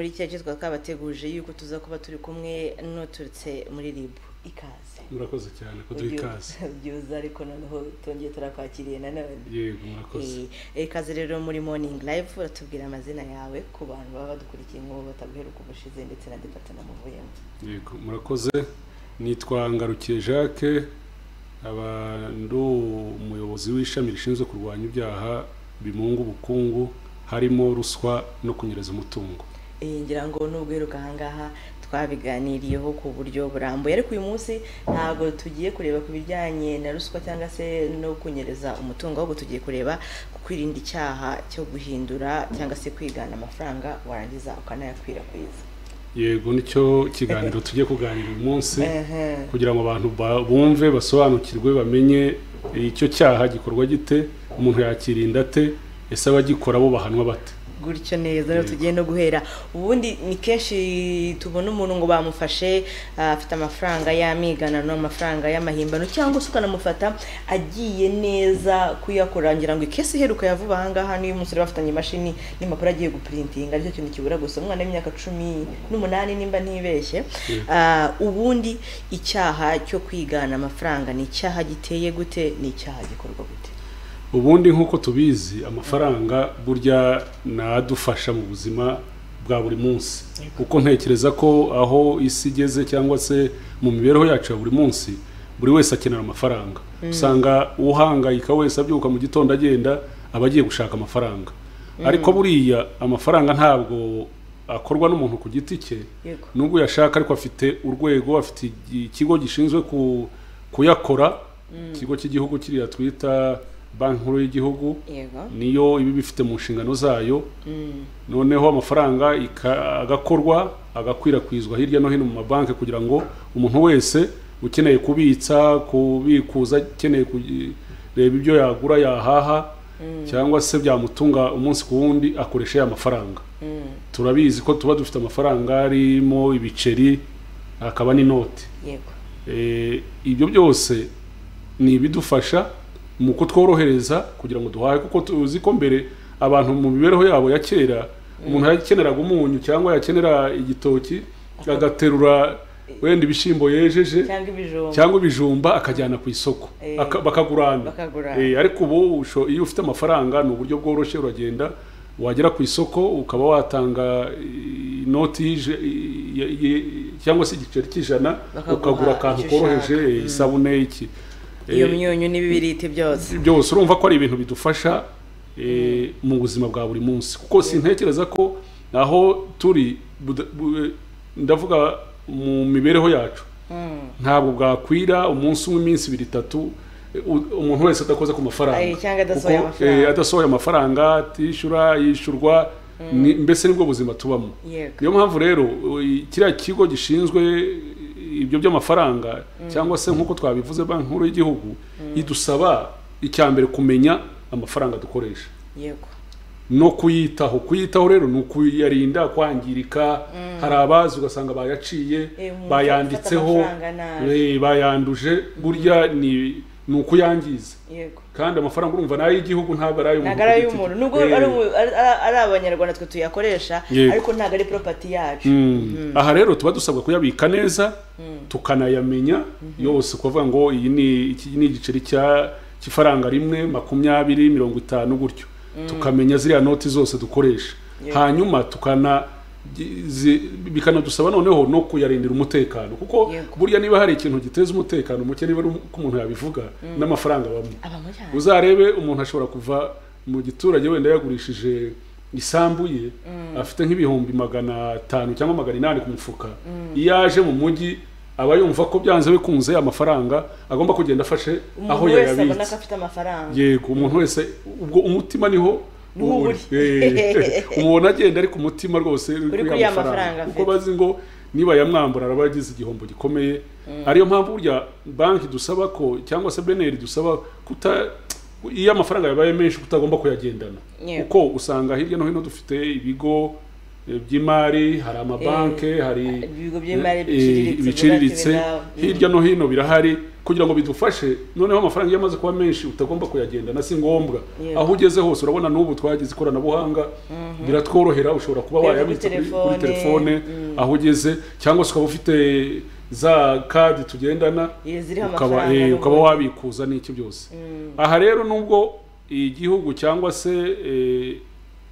ikiragizwa twabateguje yuko tuza kuba turi kumwe n'uturutse muri rib ikaze murakoze cyane kuduha ikaze byiza ariko noneho twongeye turakwakiriye nanone yego murakoze Eh, ikaze rero muri morning live uratubwira amazina yawe ku bantu baba badukurikiye nk'ubu bataguheruka ubushize ndetse na departement muvuyemo yego murakoze nitwa ngarukiye jacques aba ndi umuyobozi w'ishami rishinzwe kurwanya ibyaha bimunga ubukungu harimo ruswa no kunyereza umutungo Eh, ngira ngo nubwo uheruka ahangaha twabiganiriyeho ku buryo burambuye ariko uyu munsi ntabwo tugiye kureba ku bijyanye na ruswa cyangwa se no kunyereza umutungo ahubwo tugiye kureba ku kwirinda icyaha cyo guhindura cyangwa se kwigana amafaranga warangiza ukanayakwirakwiza yego nicyo kiganiro tujye kuganira uyu munsi kugira ngo abantu ba- bumve basobanukirwe bamenye icyo cyaha gikorwa gite umuntu yakirinda ate ese abagikora bo bahanwa bate gutyo neza rero tugiye no guhera ubundi ni kenshi tubona umuntu ngo bamufashe ah, afite amafaranga y'amiganano amafaranga y'amahimbano cyangwa se ukanamufata agiye neza kuyakora ngira ngo ikesi iheruka yavuba ahangaha niyo umusore bafitanye imashini n'impapuro agiye guprintinga aricyo kintu kibura gusa umwana w'imyaka cumi n'umunani nimba ntibeshye Ah, ubundi icyaha cyo kwigana amafaranga ni icyaha giteye gute ni icyaha gikorwa gute ubundi nk'uko tubizi amafaranga burya nadufasha mu buzima bwa buri munsi kuko ntekereza ko aho isi igeze cyangwa se mu mibereho yacu ya buri munsi buri wese akenera amafaranga usanga uhangayika wese abyuka mu gitondo agenda aba agiye gushaka amafaranga ariko buriya amafaranga ntabwo akorwa n'umuntu ku giti cye Yego. nubwo yashaka ariko afite urwego afite igi- ikigo gishinzwe ku- kuyakora ikigo cy'igihugu kiriya twita banki nkuru y'igihugu yego niyo iba ibifite mu nshingano zayo Mm. noneho amafaranga ika- agakorwa agakwirakwizwa hirya no hino mu mabanki kugira ngo umuntu wese ukeneye kubitsa kubikuza akeneye kureba ibyo yagura yahaha cyangwa se byamutunga umunsi ku wundi akoresha ya mafaranga Mm. turabizi ko tuba dufite amafaranga arimo ibiceri akaba n'inoti yego Eh, ibyo byose ni ibidufasha mu kutworohereza kugira ngo duhahe kuko tuzi ko mbere abantu mu mibereho yabo ya kera umuntu yakeneraga umunyu cyangwa yakenera igitoki agaterura wenda ibishyimbo yejeje cyangwa ibijumba cyangwa ibijumba akajyana ku isoko Eh, Aka- bakagurana bakagurana. Eh, ariko ubu usho- iyo ufite amafaranga ni uburyo bworoshye uragenda wagera ku isoko ukaba watanga eh, inoti y'ije- y- y- cyangwa se igiceri cy'ijana Bakaguha ukagura akantu icyo koroheje ushaka. eh, isabune iki Eh, iyo myunyu n'ibibiriti byose byose urumva ko ari ibintu bidufasha eh, mu buzima bwa buri munsi kuko sintekereza ko aho turi buda- bu- ndavuga mu mibereho yacu ntabwo bwakwira umunsi umwe iminsi ibiri itatu eh, u- umuntu wese adakoze ku mafaranga Ay, cyangwa adasohoye Kuko, amafaranga. eh, adasohoye amafaranga atishyura yishyurwa ni- mbese nibwo buzima tubamo yego niyo mpamvu rero u- kiriya kigo gishinzwe ibyo by'amafaranga cyangwa se nk'uko twabivuze banki nkuru y'igihugu idusaba icya mbere kumenya amafaranga dukoresha yego no kuyitaho kuyitaho rero ni ukuyarinda kwangirika hari abazi ugasanga bayaciye Eh, umuntu bayanditseho afata amafaranga nabi. eh, bayanduje burya ni ni ukuyangiza yego kandi amafaranga urumva ni ay'igihugu ntabwo ari ay'umuntu ntabwo ari ku giti ay'umuntu cye. nubwo Eh, ari umu- ari- ari- ari abanyarwanda twe tuyakoresha Yego. ariko ntabwo ari propati yacu Mm. aha rero tuba dusabwa kuyabika neza tukanayamenya yose kuvuga ngo iyi ni iki ni igiceri cya cy'ifaranga rimwe makumyabiri mirongo itanu gutyo tukamenya ziriya noti zose dukoresha Yego. hanyuma tukana gi- zi- bikanadusaba noneho no kuyarindira umutekano kuko Yego. burya niba hari ikintu giteza umutekano muke niba ari uko umuntu yabivuga n'amafaranga abamo aba muri hano. uzarebe umuntu ashobora kuva mu giturage wenda yagurishije isambu ye afite nk'ibihumbi magana atanu cyangwa magana inani ku mufuka iyo aje mu mujyi aba yumva ko byanze bikunze amafaranga agomba kugenda afashe aho umuntu wese abona ko yayabitse afite amafaranga yego umuntu wese ubwo umutima niho Niho uba uri. uri. Eh, umubona agenda ariko umutima rwose Uri kuri ya mafaranga kuko afite. bazi ngo niba yamwambura araba yagize igihombo gikomeye ariyo mpamvu burya banki dusaba ko cyangwa se beneri dusaba kuta iyo amafaranga yabaye menshi kutagomba kuyagendana Yego. kuko usanga hirya no hino dufite ibigo by'imari hari amabanki hari ibigo by'imari eh, biciriritse, biciriritse bubatse ibiraro. hirya no hino birahari kugira ngo bidufashe noneho amafaranga iyo amaze kuba menshi utagomba kuyagendana si ngombwa Yego. aho ugeze hose urabona n'ubu twagize ikoranabuhanga biratworohera ushobora kuba Kujya kuri wayabitsa kuri telefone, kuri telefone aho ugeze cyangwa se ukaba ufite za kadi tugendana Iyo ziriho ukaba amafaranga eh, n'ubundi. ukaba wabikuza n'iki byose aha rero nubwo igihugu cyangwa se eh,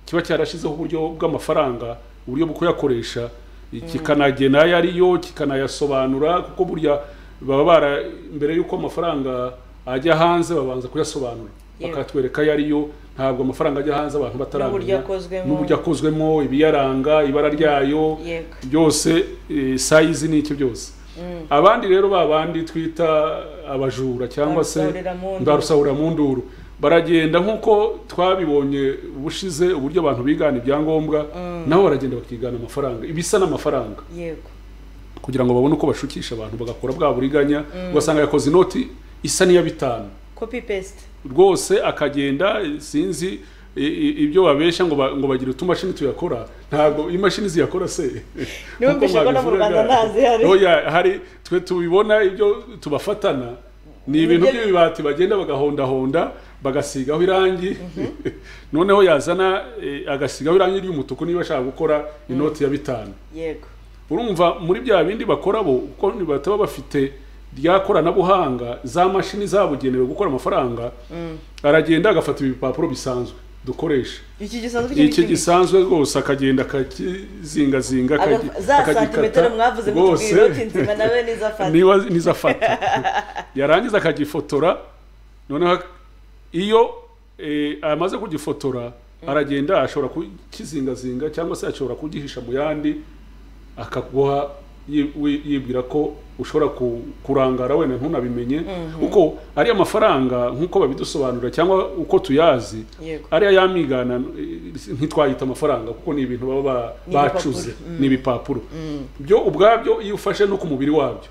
kiba cyarashyizeho uburyo bw'amafaranga uburyo bwo kuyakoresha eh, kikanagena ayo ariyo kikanayasobanura kuko burya baba bara mbere y'uko amafaranga ajya hanze babanza kuyasobanura Yego. bakatwereka ayo ariyo ntabwo amafaranga ajya hanze abantu N'uburyo bataramenya akozwemo. n'uburyo akozwemo ibiyaranga ibara ryayo Yego. byose eh, sayizi n'iki byose abandi rero ba bandi twita abajura cyangwa se Barusahuriramunduru. barusahurampunduru baragenda nk'uko twabibonye ubushize uburyo abantu bigana ibyangombwa nabo baragenda bakigana amafaranga ibisa n'amafaranga yego kugira ngo babone uko bashukisha abantu bagakora bwa buriganya ugasanga yakoze inoti isa n'iya bitanu copy paste rwose akagenda eh, sinzi i- i- ibyo babeshya ngo ba- ngo bagire utumashini tuyakora ntabwo imashini ziyakora se Niba Nkuko mbishaka no mu mwabivugaga. Rwanda ntazihari. Oya, hari twe tubibona ibyo tubafatana ni ibintu Nibyo- by'ibibati bagenda bagahondahonda bagasigaho irangi noneho yazana eh, agasigaho irangi ry'umutuku niba ashaka gukora inoti ya bitanu yego urumva muri bya bindi bakora bo kuko bataba bafite rya koranabuhanga za mashini zabugenewe gukora amafaranga aragenda agafata ibipapuro bisanzwe dukoresha iki gisanzwe icyo iki ngiki? gisanzwe rwose akagenda akakizingazinga Aga- akagi- za santimetero akagikata mwavuze rwose mutubwira uti nzima nawe nizafata niba nizo afata yarangiza akagifotora noneho ak- iyo eh, amaze kugifotora aragenda ashobora kukizingazinga cyangwa se ashobora kugihisha mu yandi akaguha yi- wi- yibwira ko ushobora ku- kurangara wenda ntunabimenye kuko ari amafaranga nk'uko babidusobanurira cyangwa uko tuyazi Yego. ariya yamigana eh, ntitwayita amafaranga kuko ni ibintu baba ba- Ni bacuze ibipapuro. ni ibipapuro byo ubwabyo iyo ufashe no ku mubiri wabyo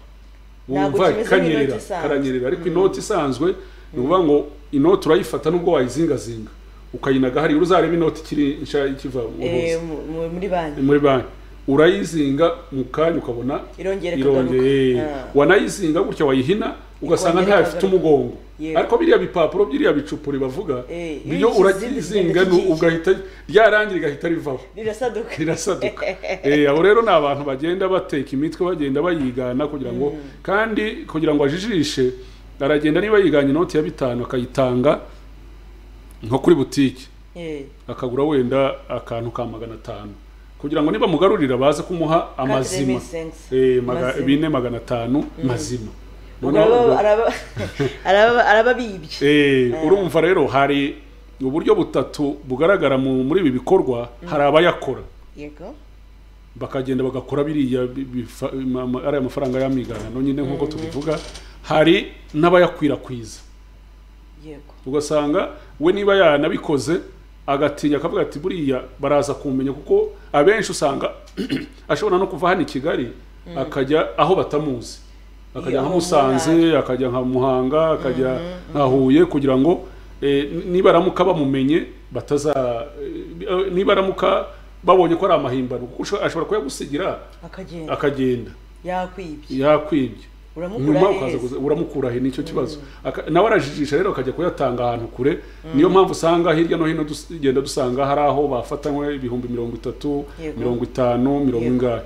Ntabwo wumva kimeze kanyerera nk'inoti isanzwe. karanyerera ariko inoti isanzwe ni ukuvuga ngo inoti urayifata nubwo wayizingazinga ukayinaga hariya uruzareba inoti ikiri nshya ikiva mu Eh, ruzi, mu- mu- muri banki muri banki urayizinga mu kanya ukabona Irongera irongeye ikagaruka. Ah. wanayizinga gutya wayihina ugasanga Ikongera ntayo ifite ikagaruka. umugongo Yego. ariko biriya bipapuro byiriya bicupa bavuga Eh, iyo iyo uyishyize urayizinga igenda kikiye. ugahita ryarangira rigahita rivaho rirasaduka rirasaduka Eh, abo rero ni abantu bagenda bateka imitwe bagenda bayigana kugira ngo kandi kugira ngo ajijishe aragenda niba yiganye inoti ya bitanu akayitanga nko kuri butike Eh, akagura wenda akantu ka magana atanu kugira ngo niba mugarurira baze kumuha amazima remittance. Eh, maga- Mazima. bine magana atanu mazima ubwo Noneho ubwo- araba- araba- araba- araba bibye Eh, urumva rero hari uburyo butatu bugaragara mu- muri ibi bikorwa hari abayakora yego bakagenda bagakora biriya bi- bifa- ma- ma- ariya mafaranga y'amiganano nyine nk'uko tubivuga hari n'abayakwirakwiza yego ugasanga we niba yanabikoze agatinya akavuga ati buriya baraza kumenya kuko abenshi usanga ashobora no kuva hano i kigali akajya aho batamuzi akajya Iyo nka aho musanze akajya nka muhanga akajya nka huye kugira ngo eh, n- nibaramuka bamumenye bataza eh, eh, nibaramuka babonye ko ari amahimbano kuko usho- ashobora kuyagusigira akagenda akagenda yakwibye yakwibye uramukura nyuma aheza. ukaza kuza- uramukura he nicyo kibazo Aka- nawe arajijisha rero akajya kuyatanga ahantu kure niyo mpamvu usanga hirya no hino tugenda dusanga hari aho bafatanywe ibihumbi mirongo itatu Yego. mirongo itanu mirongo Yego. ingahe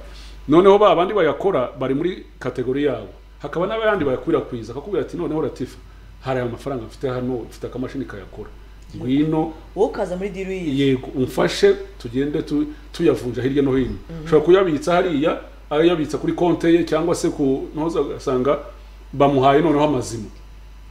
noneho ba bandi bayakora bari muri kategori yabo hakaba n'abandi bayakwirakwiza akakubwira ati noneho ratifa hari aya mafaranga mfite hano mfite akamashini kayakora ngwino wowe ukaza muri diru yiyi yego umfashe tugende tu- tuyavunja hirya no hino ushobora kuyabitsa hariya ayabitsa kuri konte ye cyangwa se ku ntuza ugasanga bamuhaye noneho amazima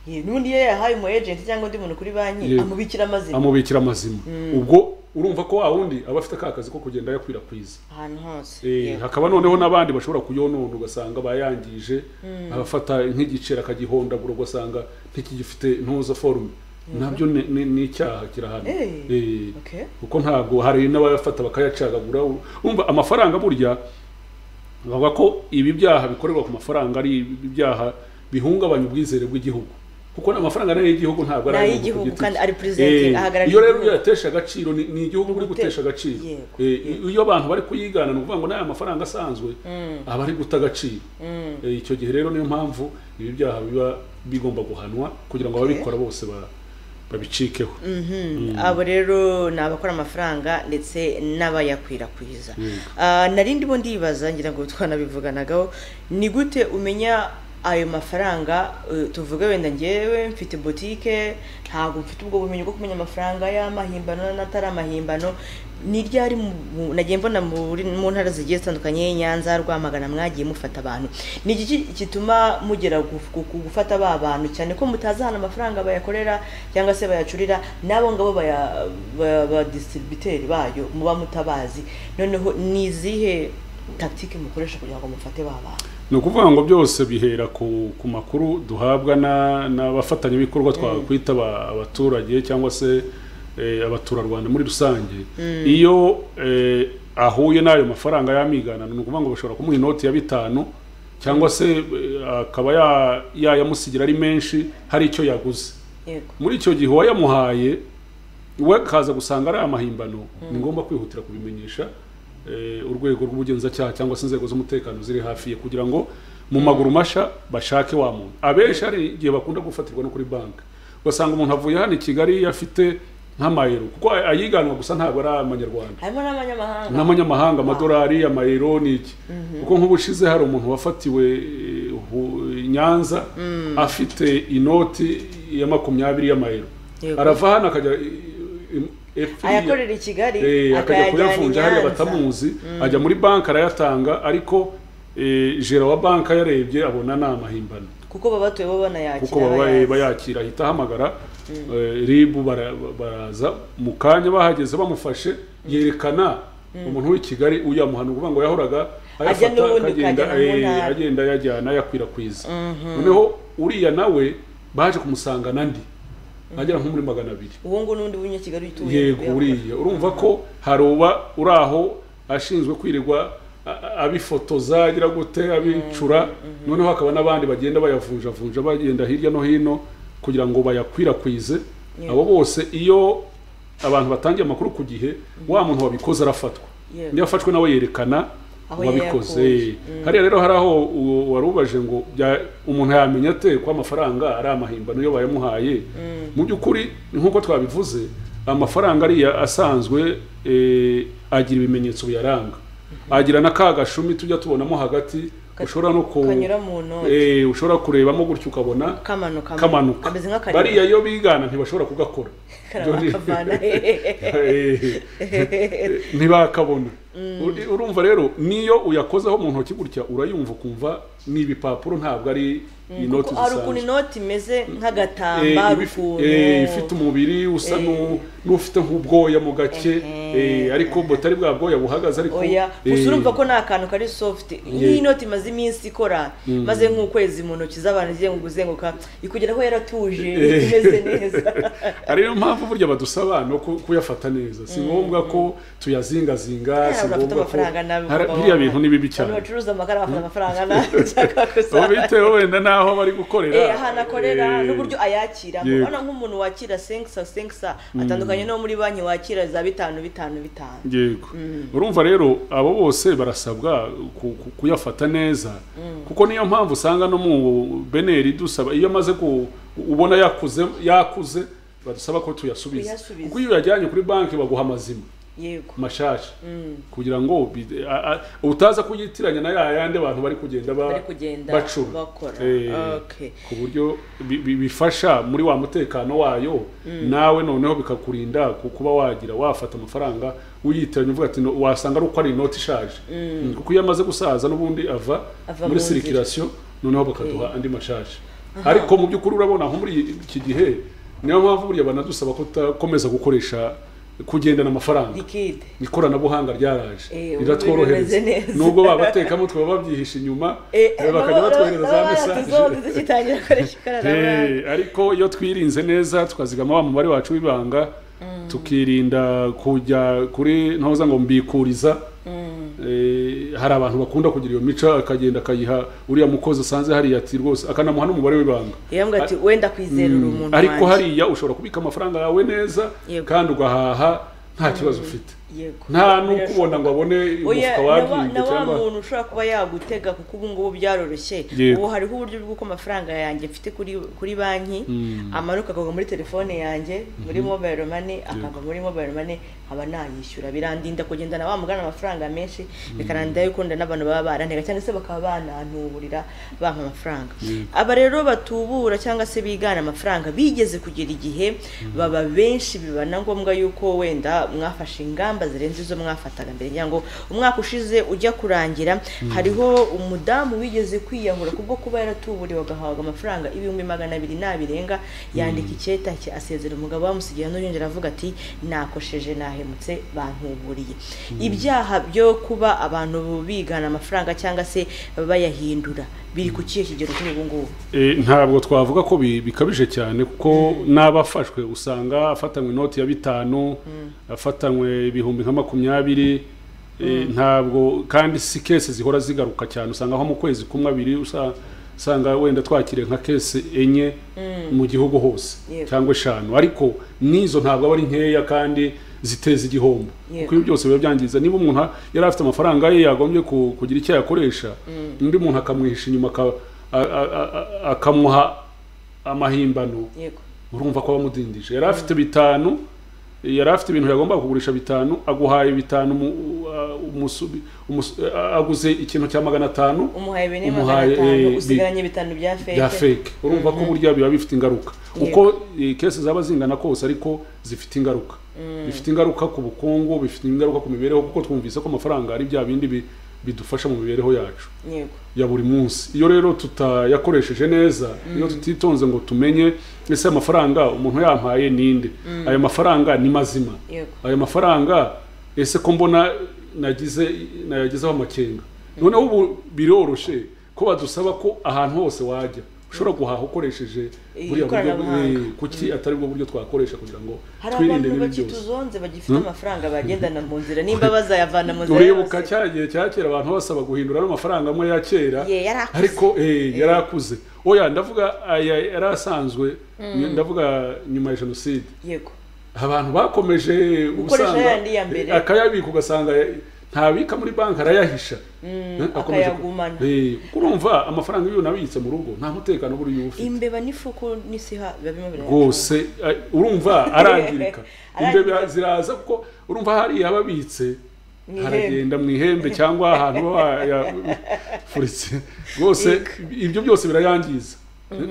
n'ubundi iyo yahaye umu agenti cyangwa undi muntu kuri banki Yego. amubikira amazina amubikira amazima ubwo urumva ko wa wundi aba afite ka kazi ko kugenda ayakwirakwiza ahantu hose Eh, Yego. hakaba noneho n'abandi bashobora kuyonona ugasanga bayangije abafata nk'igiceri akagihondagura ugasanga ntikigifite ntuza forume nabyo ni- ni ni icyaha kirahana Eh, Eh, okay. kuko ntabwo hari n'abayafata bakayacagagura umva amafaranga burya bavuga ko ibi byaha bikorerwa ku mafaranga ari ibyaha bihungabanya ubwizere bw'igihugu kuko amafaranga nayo y'igihugu ntabwo Ni ari ay'igihugu ku giti kandi cye. ari president, Eh, ahagarariye iyo rero igihugu. uyatesha agaciro ni ni igihugu uri gutesha agaciro Yego. Eh, iyo abantu bari kuyigana ni ukuvuga ngo n'aya mafaranga asanzwe aba ari guta agaciro Eh, icyo gihe rero niyo mpamvu ibi byaha biba bigomba guhanwa kugira ngo ababikora bose ba- babicikeho abo rero ni abakora amafaranga ndetse n'abayakwirakwiza Ah, nari ndimo ndibaza ngira ngo twanabivuganagaho ni gute umenya ayo mafaranga eh, tuvuge wenda ngewe mfite botike ntabwo mfite ubwo bumenyi bwo kumenya amafaranga y'amahimbano n'atari amahimbano ni ryari mu- mu- nagiye mbona muri- mu ntara zigiye zitandukanye nyanza rwamagana mwagiye mufata abantu ni iki gituma mugera gu- gu- gu- gufata ba bantu cyane ko mutazi ahantu amafaranga bayakorera cyangwa se bayacurira n'abo ngabo baya- ba- badisitiribiteri bayo muba mutabazi noneho ni izihe tagitike mukoresha kugira ngo mufate ba bantu ni ukuvuga ngo byose bihera ku, ku makuru duhabwa na- n'abafatanyabikorwa twakwita aba- abaturage cyangwa se eh, abaturarwanda muri rusange iyo eh, ahuye n'ayo mafaranga y'amiganano ni ukuvuga ngo bashobora kumuha inoti ya bitanu cyangwa se eh, akaba ya- yayamusigira ari menshi hari icyo yaguze yego muri icyo gihe uwayamuhaye we akaza gusanga ari amahimbano ni ngombwa kwihutira kubimenyesha eh, urwego rw'ubugenzacyaha cyangwa se inzego z'umutekano ziri hafi ye kugira ngo mu maguru mashya bashake wa muntu abenshi hari igihe bakunda gufatirwa no kuri banki ugasanga umuntu avuye hano i kigali afite nk'amayero kuko ay- ayiganwa gusa ntabwo ari amanyarwanda harimo n'abanyamahanga n'amanyamahanga amadolari amayero ni iki kuko nk'ubushize hari umuntu wafatiwe eh, hu- nyanza afite inoti ya makumyabiri y'amayero Yego. arava hano akajya eh, eh, FI ayakorera i kigali eh, akajya akayajyana i kuyavunja hariya Nyanza. batamuzi ajya muri banki arayatanga ariko eh, jera wa banki yarebye abona ni amahimbano kuko baba batuye bo banayakira kuko baba bayazi. bayakira ahita ahamagara eh, ribu bara- baraza mu kanya bahageze bamufashe yerekana umuntu w'i kigali uyamuhana ukuvuga ngo yahoraga Ajya n'ubundi akagenda ukajya no mu eh, ntara. agenda ayajyana ayakwirakwiza noneho uriya nawe baje kumusanga nandi agera nko muri magana abiri uwo nguwo n'undi w'inyakigali utuye yego uriya urumva ko hari uba uri aho ashinzwe kwirirwa a- a- abifotoza agira gute abicura noneho hakaba n'abandi bagenda bayavunjavunja bagenda hirya no hino kugira ngo bayakwirakwize abo bose iyo abantu batangiye amakuru ku gihe wa muntu wabikoze arafatwa Yego. iyo afashwe nawe yerekana Aho uwabikoze yayakuye. hariya rero hari aho uwo wari ubaje ngo bya- umuntu yamenya ate ko amafaranga ari amahimbano iyo bayamuhaye mu by'ukuri nk'uko twabivuze amafaranga ariya asanzwe eh, agira ibimenyetso biyaranga agira na ka gashumi tujya tubonamo hagati ushobora no ku kanyura mu ntoki. eh, ushobora kurebamo gutyo ukabona kamanuka kamanuka kameze nk'akarima bariya iyo bigana ntibashobora kugakora Karaba Ibyo ni- kavana. Eh, ntibakabona Uri- urumva rero niyo uyakozeho mu ntoki gutya urayumva ukumva ni ibipapuro ntabwo ari inoti kuko hari ukuntu zisanzwe inoti imeze Eh, nk'agatambaro iba ifi- ukuntu eh, ifite umubiri usa Eh. nu- n'ufite nk'ubwoya mu gake eh, ariko butari bwa bwoya buhagaze ariko oya eh, gusa urumva ko ni akantu kari soft nk'iyi noti imaze iminsi ikora maze nk'ukwezi mu ntoki z'abantu igiye kuzenguka ikugeraho yaratuje imeze neza ari yo mpamvu burya badusaba no ku- kuyafata neza si ngombwa ko tuyazingazinga si Hari abafite ngombwa ko amafaranga nabi Hari- kuba biriya wabaha. bintu ni bibi abantu cyane bacuruza amagara bafite amafaranga nabi cyangwa gusa aho bitewe wenda n'aho bari gukorera Eh, ahantu akorera Eh, n'uburyo ayakira yego. urabona nk'umuntu wakira senkisa senkisa atandukanye no muri banki wakira za bitanu bitanu bitanu yego urumva rero abo bose barasabwa ku- ku- kuyafata neza kuko niyo mpamvu usanga no mu beneri dusaba iyo amaze ku ubona yakuze yakuze badusaba ko tuyasubiza Kuyasubiza. kuko iyo uyajyanye kuri banki baguha amazima yego mashasha kugira ngo bi- a- a- utaza kuyitiranya na ya yandi abantu bari kugenda ba- bari kugenda bacura bakora Eh, okay ku buryo bi- bi- bifasha muri wa mutekano wayo nawe noneho bikakurinda ku- kuba wagira wafata amafaranga uyitiranya uvuga ati "No, wasanga ari uko ari inoti ishaje Mm, kuko iyo amaze gusaza n'ubundi ava Ava mu nzira. muri sirikirasiyo noneho bakaduha andi mashaje ariko mu by'ukuri urabona nko muri iki gihe niyo mpamvu buriya banadusaba kutakomeza gukoresha kugendana amafaranga likide ikoranabuhanga ryaraje Eh, ubu riratworohereza bimeze neza. nubwo babatekamo twaba babyihishe inyuma eh, bakajya batwohereza za mesaje tuzoze tugitangira gukoresha ikoranabuhanga Eh, ariko iyo twirinze neza tukazigama wa mubare wacu w'ibanga tukirinda kujya kuri ntuza ngo mbikuriza hari abantu bakunda kugira iyo mico akagenda akayiha uriya mukozi asanze hariya ati rwose akanamuha n'umubare w'ibanga yambwira ati wenda kwizera uri umuntu ariko wanjye." hariya ushobora kubika amafaranga yawe neza Yego. kandi ugahaha nta kibazo ufite Yego. nta n'ukubona ngo abone Oya, na umufuka wa- wagiye na wa cyangwa muntu ushobora kuba yagutega kuko ubu ngubu byaroroshye Yego. ubu hariho uburyo bw'uko amafaranga yanjye mfite kuri kuri banki amanuka akagwa muri telefone yanjye muri mobile money akava muri mobile money nkaba nayishyura birandinda kugendana wa mugana amafaranga menshi bikanandida yuko nda n'abantu baba barantega cyangwa se bakaba banantuburira bampa amafaranga Yego. aba rero batubura cyangwa se bigana amafaranga bigeze kugera igihe baba benshi biba na ngombwa yuko wenda mwafashe ingamba zirenze izo mwafataga mbere ngira ngo umwaka ushize ujya kurangira hariho umudamu wigeze kwiyahura kubwo kuba yaratuburiwe agahabwa amafaranga ibihumbi magana abiri nabirenga yandika icyeta cye asezera umugabo bamusigiye n'urengera avuga ati nakosheje nahemutse bantuburiye ibyaha byo kuba abantu bigana amafaranga cyangwa se bayahindura biri ku kihe kigero kuri ubu ngubu Eh, ntabwo twavuga ko bi- bikabije cyane kuko n'abafashwe usanga afatanywe inoti ya bitanu afatanywe ibihumbi nka makumyabiri eh, ntabwo kandi si kese zihora zigaruka cyane usanga nko mu kwezi kumwe abiri usa- usanga wenda twakiriye nka kese enye mu gihugu hose Yego. cyangwa eshanu ariko n'izo ntabwo aba ari nkeya kandi ziteza igihombo Yego. kuko ibi byose biba byangiza niba umuntu a- yari afite amafaranga ye yagombye ku- kugira icyo yakoresha undi muntu akamwihisha inyuma aka- a- a- a- a- akamuha amahimbano yego urumva ko bamudindije yari afite bitanu yari afite ibintu yagombaga kugurisha bitanu aguhaye bitanu mu- uh, umusubi- umusu- uh, aguze ikintu cya magana atanu umuhaye bene magana Umuhaye, eh, atanu bi- usigaranye bitanu bya bya feke fake urumva ko burya biba bifite ingaruka Yego. uko eh, kese zaba zingana kose ariko zifite ingaruka bifite ingaruka ku bukungu bifite ingaruka ku mibereho kuko twumvise ko amafaranga ari bya bindi bi- bidufasha mu mibereho yacu yego ya buri munsi iyo rero tutayakoresheje neza iyo tutitonze ngo tumenye ese amafaranga umuntu yampaye ninde ayo mafaranga ni mazima yego ayo mafaranga ese ko mbona nagize nayagizeho amakenga noneho ubu biroroshye ko badusaba ko ahantu hose wajya ushobora guhaha ukoresheje Eh, buriya buryo ikoranabuhanga. eh, kuki atari bwo buryo twakoresha kugira ngo hari twirinde abantu n'ibi byose bakituzonze bagifite amafaranga bagendana mu nzira nimba bazayavana mu nzira uribuka yose. cya gihe cya kera abantu basaba guhindura n'amafaranga amwe ya kera Ye, yari akuze. ariko eh, yari akuze oya ndavuga aya yari asanzwe ndavuga nyuma ya jenoside yego abantu bakomeje Gukoresha usanga- yayandi ya mbere. eh, akayabika ugasanga ntabika muri banki arayahisha Eh, akomeje ku- akayagumana. eh, kuko urumva amafaranga iyo unabitse mu rugo nta mutekano buri iyo ufite imbeba n'ifuku n'isiha biba bimwe birayashobora. rwose eh, urumva arangirika imbeba Arangirika. ziraza kuko urumva hariya ababitse Mu ihembe. haragenda mu ihembe cyangwa ahantu bayafuritse rwose ibyo byose birayangiza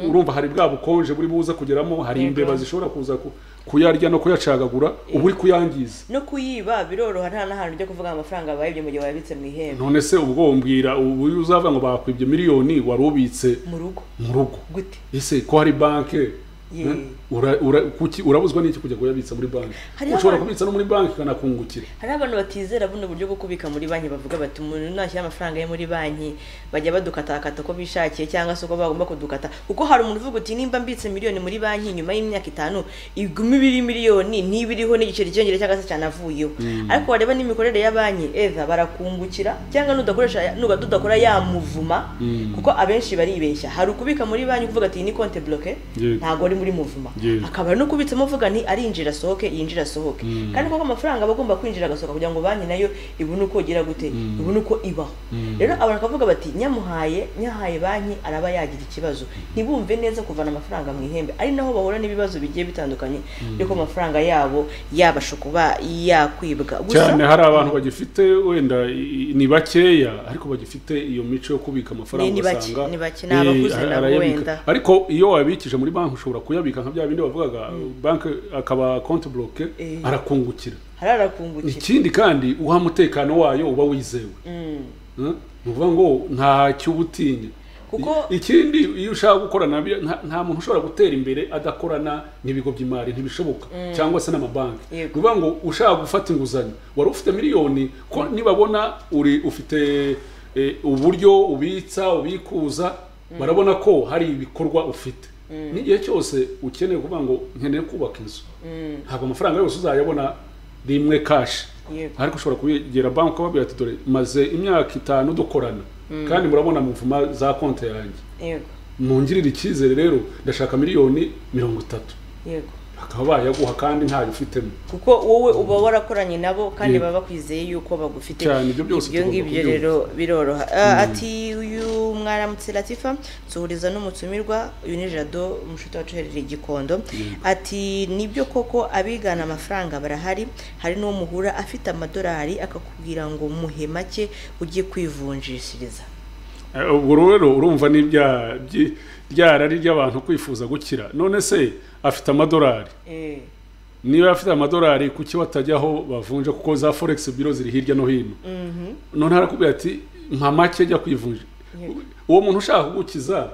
urumva hari bwa bukonje buri buza kugeramo hari Yego. imbeba zishobora kuza ku- kuyarya no kuyacagagura uba uri kuyangiza no kuyiba biroroha nta n'ahantu ujya kuvuga amafaranga bayibye mu gihe wayabitse mu ihembe none se ubwo umbwira ubu iyo uzavuga ngo bakwibye miliyoni wari ubitse mu rugo mu rugo gute ese ko hari banki Ye. ura, ura, kuki urabuzwa n'iki kujya kuyabitsa muri banki Hari ushobora abantu- kubitsa no muri banki ikanakungukira hari abantu batizera buno buryo bwo kubika muri banki bavuga bati umuntu nashyira amafaranga ye muri banki bajya badukatakata uko bishakiye cyangwa se uko bagomba kudukata kuko hari umuntu uvuga uti nimba mbitse miliyoni muri banki nyuma y'imyaka itanu iguma ibiri miliyoni niba iriho n'igiceri cyiyongera cyangwa se cyanavuyeho ariko wareba n'imikorere ya banki eza barakungukira cyangwa nudakoresha nuga tudakora yamuvuma kuko abenshi baribeshya hari ukubika muri banki uvuga ati iyi ni konte bloke Yego. ntabwo ari muri muvuma Yego. akaba no kubitsamo uvuga nti arinjira asohoke yinjira asohoke kandi koko amafaranga aba agomba kwinjira agasohoka kugira ngo banki nayo ibone uko igira gute ibone uko ibaho rero abantu bakavuga bati nyamuhaye nyahaye banki araba yagira ikibazo ntibumve neza kuvana amafaranga mu ihembe ari naho bahura n'ibibazo bigiye bitandukanye by'uko amafaranga yabo yabasha kuba yakwibwa gusa cyane hari abantu bagifite wenda i- ni bakeya ariko bagifite iyo mico yo kubika Ni- amafaranga ni bake, ugasanga, ni bake, ni eh, abakuze ara- nabo arayabika. wenda. ariko iyo wabikije muri banki ushobora kuyabika nka bya bindi bavugaga banki akaba konti bloke Eh. arakungukira hararakungukira ikindi kandi uha umutekano wayo uba wizewe Mm. Eh? ni ukuvuga ngo nta cyo uba utinya Kuko- I- ikindi iyo ushaka gukorana bi- nta nta muntu ushobora gutera imbere adakorana n'ibigo by'imari ntibishoboka cyangwa se n'amabanki ni Yego. ukuvuga ngo ushaka gufata inguzanyo wari ufite miliyoni ko nibabona uri ufite eh, uburyo ubitsa ubikuza barabona ko hari ibikorwa ufite n'igihe cyose ukeneye kuvuga ngo nkeneye kubaka inzu ntabwo amafaranga yose uzayabona rimwe kashi Yego. ariko ushobora kubegera banki ukababwira ati dore maze imyaka itanu dukorana kandi murabona muvuma za konti yanjye yego ntungirire icyizere rero ndashaka miliyoni mirongo itatu yego bakaba bayaguha kandi ntayo ufitemo kuko wowe uba warakoranye nabo kandi Yego. baba bakwizeye yuko bagufite Cyane, ibyo byose ibyo tugomba ngibyo kubyumva. rero biroroha Ah, ati uyu mwaramutse latifa nsuhuriza n'umutumirwa uyu ni jado umushuti wacu uherereye i gikondo ati nibyo koko abigana amafaranga barahari hari n'uwo muhura afite amadolari akakubwira ngo muhe make ujye kwivunjishiriza Eh, ubwo rero urumva ni ibya- byi- rya rari ry'abantu kwifuza gukira none se afite amadolari Eh, niba afite amadolari kuki batajyaho bavunja kuko za forex biro ziri hirya no hino mhm, none harakubwira ati mpa make ajya kwivunja uwo muntu ushaka kugukiza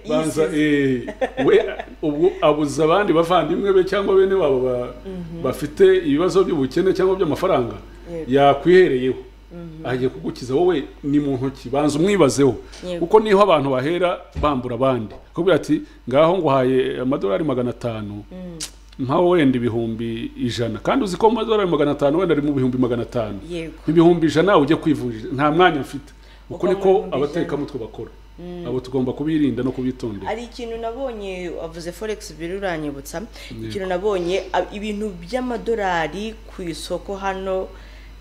banza eh, we ubwo abuza abandi bavandimwe be cyangwa bene babo ba- bafite ibibazo by'ubukene cyangwa by'amafaranga Yego. yakwihereyeho agiye kugukiza wowe ni mu ntoki banza umwibazeho Yego. kuko niho abantu bahera bambura abandi kubwira ati ngaho nguhaye amadolari magana atanu mpaho wenda ibihumbi ijana kandi uzi ko mu madolari magana atanu wenda ari mu bihumbi magana atanu yego ibihumbi ijana ujya kwivunjisha nta mwanya mfite uko Uko niko amahumbi abatekamutwe bakora abo tugomba kubirinda no kubitondera hari ikintu nabonye wavuze forex biro uranyibutsa ikintu nabonye a- ibintu by'amadolari ku isoko hano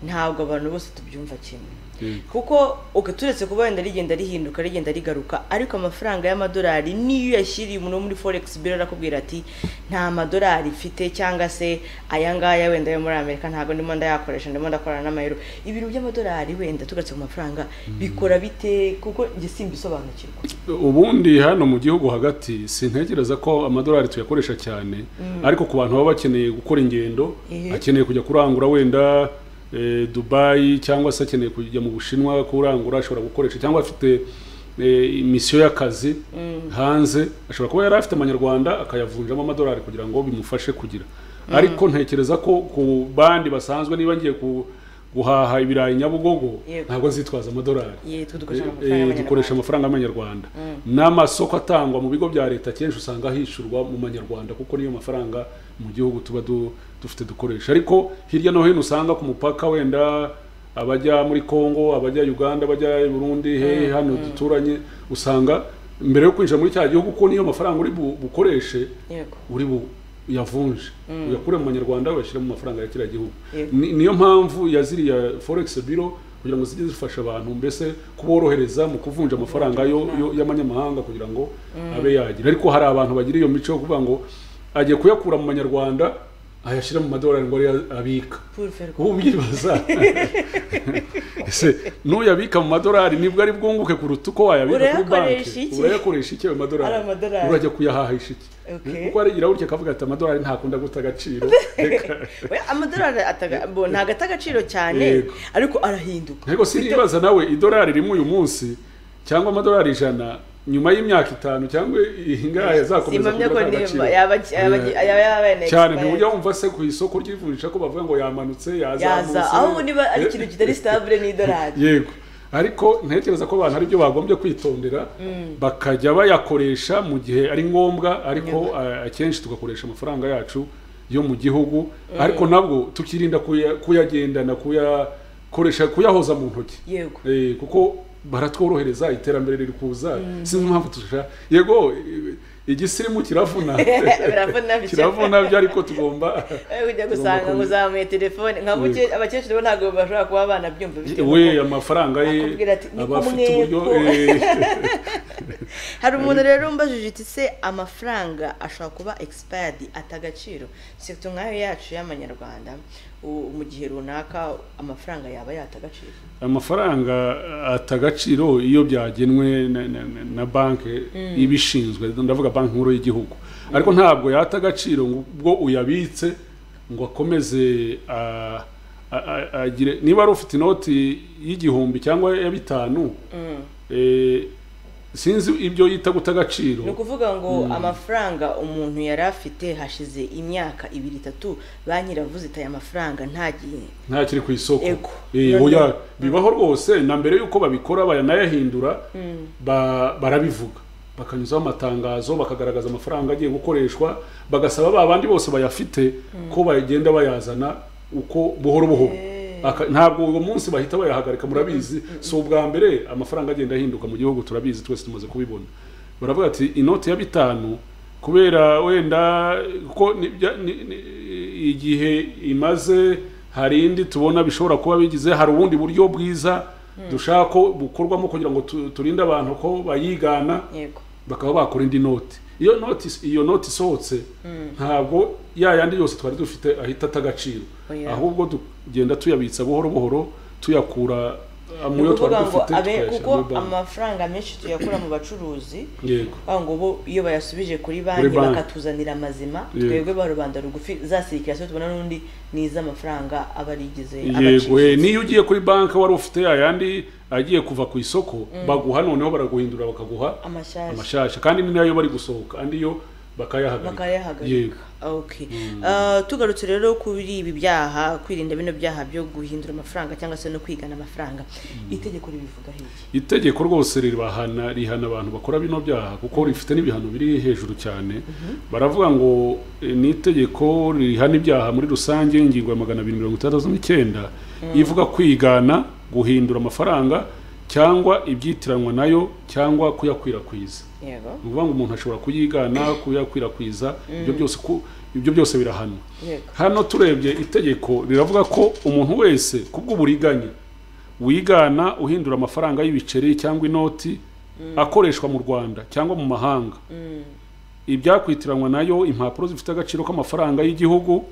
ntabwo abantu bose tubyumva kimwe Yego. kuko uka turetse kuba wenda rigenda rihinduka rigenda rigaruka ariko amafaranga y'amadolari niyo uyashyiriye umuntu muri forex biro arakubwira ati nta madolari mfite cyangwa se aya ngaya wenda yo muri amerika ntabwo ndimo ndayakoresha ndimo ndakorana n'amayero ibintu by'amadolari wenda tugarutse ku mafaranga bikora bite kuko njye simbisobanukirwa ubundi hano mu gihugu hagati sintekereza ko amadolari tuyakoresha cyane ariko ku bantu baba bakeneye gukora ingendo Ehe. akeneye kujya kurangura wenda eh, dubayi cyangwa se akeneye kujya mu bushinwa kurangura ashobora gukoresha cyangwa afite eh, imisiyo y'akazi hanze ashobora kuba yari afite amanyarwanda akayavunjamo amadolari kugira ngo bimufashe kugira ariko ntekereza ko ku bandi basanzwe niba ngiye ku guhaha ibirayi nyabugogo Yego. ntabwo nzitwaza amadolari yitwa dukoresha Eh, eh, amafaranga dukoresha y'amanyarwanda amafaranga y'amanyarwanda n'amasoko atangwa mu bigo bya leta akenshi usanga hishyurwa mu manyarwanda kuko niyo mafaranga mu gihugu tuba du- dufite dukoresha ariko hirya no hino usanga ku mupaka wenda abajya muri congo abajya uganda abajya i burundi he hano duturanye usanga mbere yo kwinjira muri cya gihugu ko niyo mafaranga uri bu- bukoreshe yego uri bu yavunje uyakure mu manyarwanda uyashyira mu mafaranga ya kiriya gihugu Yego. Ni- niyo mpamvu ya ziriya forex biro kugira ngo zijye zifasha abantu mbese kuborohereza mu kuvunja amafaranga yo- yo- y'amanyamahanga kugira ngo abe yagira ariko hari abantu bagira iyo mico yo kuvuga ngo agiye kuyakura mu manyarwanda ayashyira mu madolari ngo ariyo abika puriferwa ubu bibaza ese nuyabika mu madolari nibwo ari bwunguke kuruta uko wayabika kuri Urayakoresha banki iki? urayakoresha iki ayo madolari Ari amadolari. urajya kuyahahisha iki Okay. kuko aragira gutya akavuga ati amadolari ntakunda guta agaciro Reka- Oya, amadolari ataga- bo, ntago ata agaciro cyane Yego. ariko arahinduka ariko sinibaza nawe idolari rimwe uyu munsi cyangwa amadolari ijana nyuma y'imyaka itanu cyangwa ingahe azakomeza simamya ko kugira nimba agaciro yaba yaba yaba cyane ntujya wumva se ku isoko ry'ivunjisha ko bavuga ngo yamanutse yazamutse yaza ahubwo niba ari ikintu kitari sitabure ni idolari yego ariko ntekereza ko abantu aribyo bagombye kwitondera bakajya bayakoresha mu gihe ari ngombwa ariko eh, akenshi tugakoresha amafaranga yacu yo mu gihugu ariko nabwo tukirinda kuya- kuyagendana kuyakoresha kuyahoza mu ntoki yego Eh, kuko baratworohereza iterambere riri kuza sinzi impamvu turusha yego eh, igisirimu kiravuna Biravuna bice. kiravuna byo ariko tugomba Eh, ujya tugomba gusanga ngo kubi- uzamuye telefone nka buke- abakecuru bo ntabwo bashobora kuba banabyumva bitewe we n'uko- amafaranga ye akubwira ati, "Niko aba afite mwebwe." uburyo eh, hari umuntu rero umbajije iti se amafaranga ashobora kuba expired atagaciro sekito nk'ayo yacu y'amanyarwanda u- mu gihe runaka amafaranga yaba yatagaciro amafaranga ata agaciro iyo byagenwe na, na, na, na banki ibishinzwe ndavuga banki nkuru y'igihugu ariko ntabwo yata agaciro ngo ubwo uyabitse ngo akomeze a- a- a- agire niba ari ufite inoti y'igihumbi cyangwa ya bitanu eh, sinzi ibyo yita guta agaciro ni ukuvuga ngo amafaranga umuntu yari afite hashize imyaka ibiri itatu banki iravuze itaye amafaranga ntagiye ntakiri ku isoko Ego. Eh, None- oya bibaho rwose na mbere y'uko babikora baranayahindura ba- barabivuga bakanyuzaho amatangazo bakagaragaza amafaranga agiye gukoreshwa bagasaba ba bandi bose bayafite ko bagenda bayazana uko buhoro buhoro Aka- ntabwo uwo munsi bahita bayahagarika murabizi si ubwa mbere amafaranga agenda ahinduka mu gihugu turabizi twese tumaze kubibona baravuga ati inoti ya bitanu kubera wenda ko ni- bya- ni- ni- igihe imaze hari indi tubona bishobora kuba bigize hari ubundi buryo bwiza dushaka ko bukorwamo kugira ngo tu- turinde abantu ko bayigana yego bakaba bakora indi noti iyo noti iyo noti isohotse ntabwo ya yandi yose twari dufite ahita ata agaciro Oya. ahubwo tugenda tuyabitsa buhoro buhoro tuyakura uh, mu yo twari ukuvuga ngo dufite abe tukayashyira kuko muri banki amafaranga menshi tuyakura mu bacuruzi yego bavuga ngo bo iyo bayasubije kuri Kuri banki banki. bakatuzanira amazima Yego. twebwe ba rubanda rugufi za sirikirasiyo tubona n'undi ni iz'amafaranga aba arigize yego eh, niyo ugiye kuri banki wari ufite ayandi agiye kuva ku isoko baguha noneho baraguhindura bakaguha amashyashya amashasha kandi ni nayo bari gusohoka andi yo bakayahagarika bakayahagarika okay Ah, tugarutse rero kuri ibi byaha kwirinda bino byaha byo guhindura amafaranga cyangwa se no kwigana amafaranga itegeko ribivugaho iki itegeko rwose ribahana rihana abantu bakora bino byaha kuko rifite n'ibihano biri hejuru cyane baravuga ngo eh, ni itegeko rihana ibyaha muri rusange ingingo ya magana abiri mirongo itandatu n'icyenda ivuga kwigana guhindura amafaranga cyangwa ibyitiranwa nayo cyangwa kuyakwirakwiza yego ni ukuvuga ngo umuntu ashobora kuyigana kuyakwirakwiza ibyo byose ku- ibyo byose birahanwa yego hano turebye itegeko riravuga ko umuntu wese ku bw'uburiganya wigana uhindura amafaranga y'ibiceri cyangwa inoti akoreshwa mu rwanda cyangwa mu mahanga Mm, ibyakwitiranwa nayo impapuro zifite agaciro k'amafaranga y'igihugu yego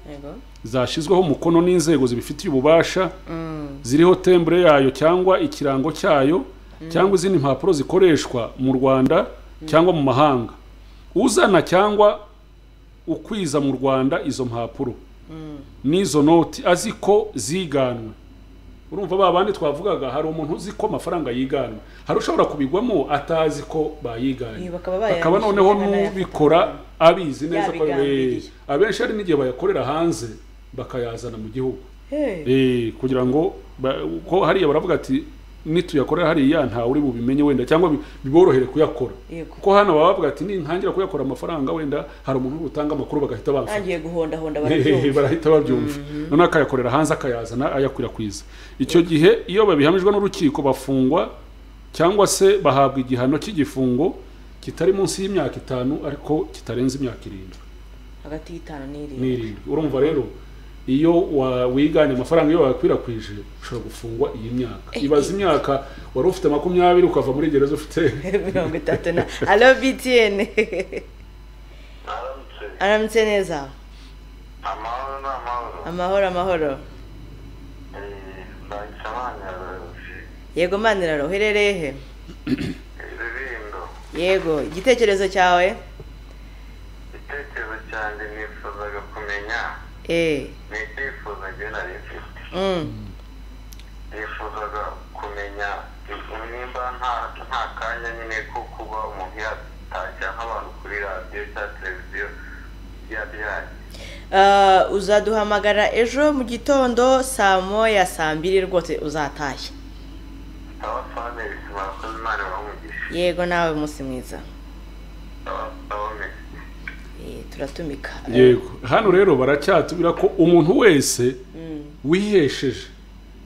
zashyizweho umukono n'inzego zibifitiye ububasha Mm, ziriho tembure yayo cyangwa ikirango cyayo cyangwa izindi mpapuro zikoreshwa mu rwanda cyangwa mu mahanga uzana cyangwa ukwiza mu rwanda izo mpapuro mm, n'izo noti azi ko ziganwe urumva ba bandi twavugaga hari umuntu uzi ko amafaranga yiganwe hari ushobora kubigwamo atazi ko bayiganye Iyo bakaba bakaba bayandikisha noneho bakanayafatira. n'ubikora abizi neza ko Yabigambiriye. Eh, abenshi hari n'igihe bayakorera hanze bakayazana mu gihugu hey. Eh, kugira ngo ba- ko hariya baravuga ati nituyakorera hariya ntawe uri bubimenye wenda cyangwa bi- biborohere kuyakora Yego. kuko hano baba bavuga ati nintangira kuyakora amafaranga wenda hari umuntu uri butanga amakuru bagahita bamfata ntangiye guhondahonda Hehe, barabyumva barahita babyumva noneho akayakorera hanze akayazana ayakwirakwiza icyo gihe iyo babihamijwe n'urukiko bafungwa cyangwa se bahabwa igihano cy'igifungo kitari munsi y'imyaka itanu ariko kitarenze imyaka irindwi hagati y'itanu n'irindwi n'irindwi urumva rero iyo wa- wiganye amafaranga iyo wayakwirakwije ushobora gufungwa iyi myaka ibaze imyaka wari ufite makumyabiri ukava muri gereza ufite mirongo itatu na alo btn Aramutse. aramutse neza amahoro ni amahoro amahoro amahoro Eh, nahise nanyaruzi yego maniraro uherereye he iririmbo yego igitekerezo cyawe igitekerezo cyanjye nifuzaga kumenya eh ni icyifuzo njye nari mfite mm. nifuzaga kumenya nimba nta nta kanya nyine ko kuba umuntu yatajya nk'abantu kuri radiyo cyangwa televiziyo yabyaye Ah, uzaduhamagara ejo mu gitondo saa moya saa mbiri rwose uzatashye sawa fane bisima abakozi imana bamugisha yego nawe munsi mwiza sawa sawa mesi Eh, turatumika yego hano rero baracyatubwira ko umuntu wese Mm, wihesheje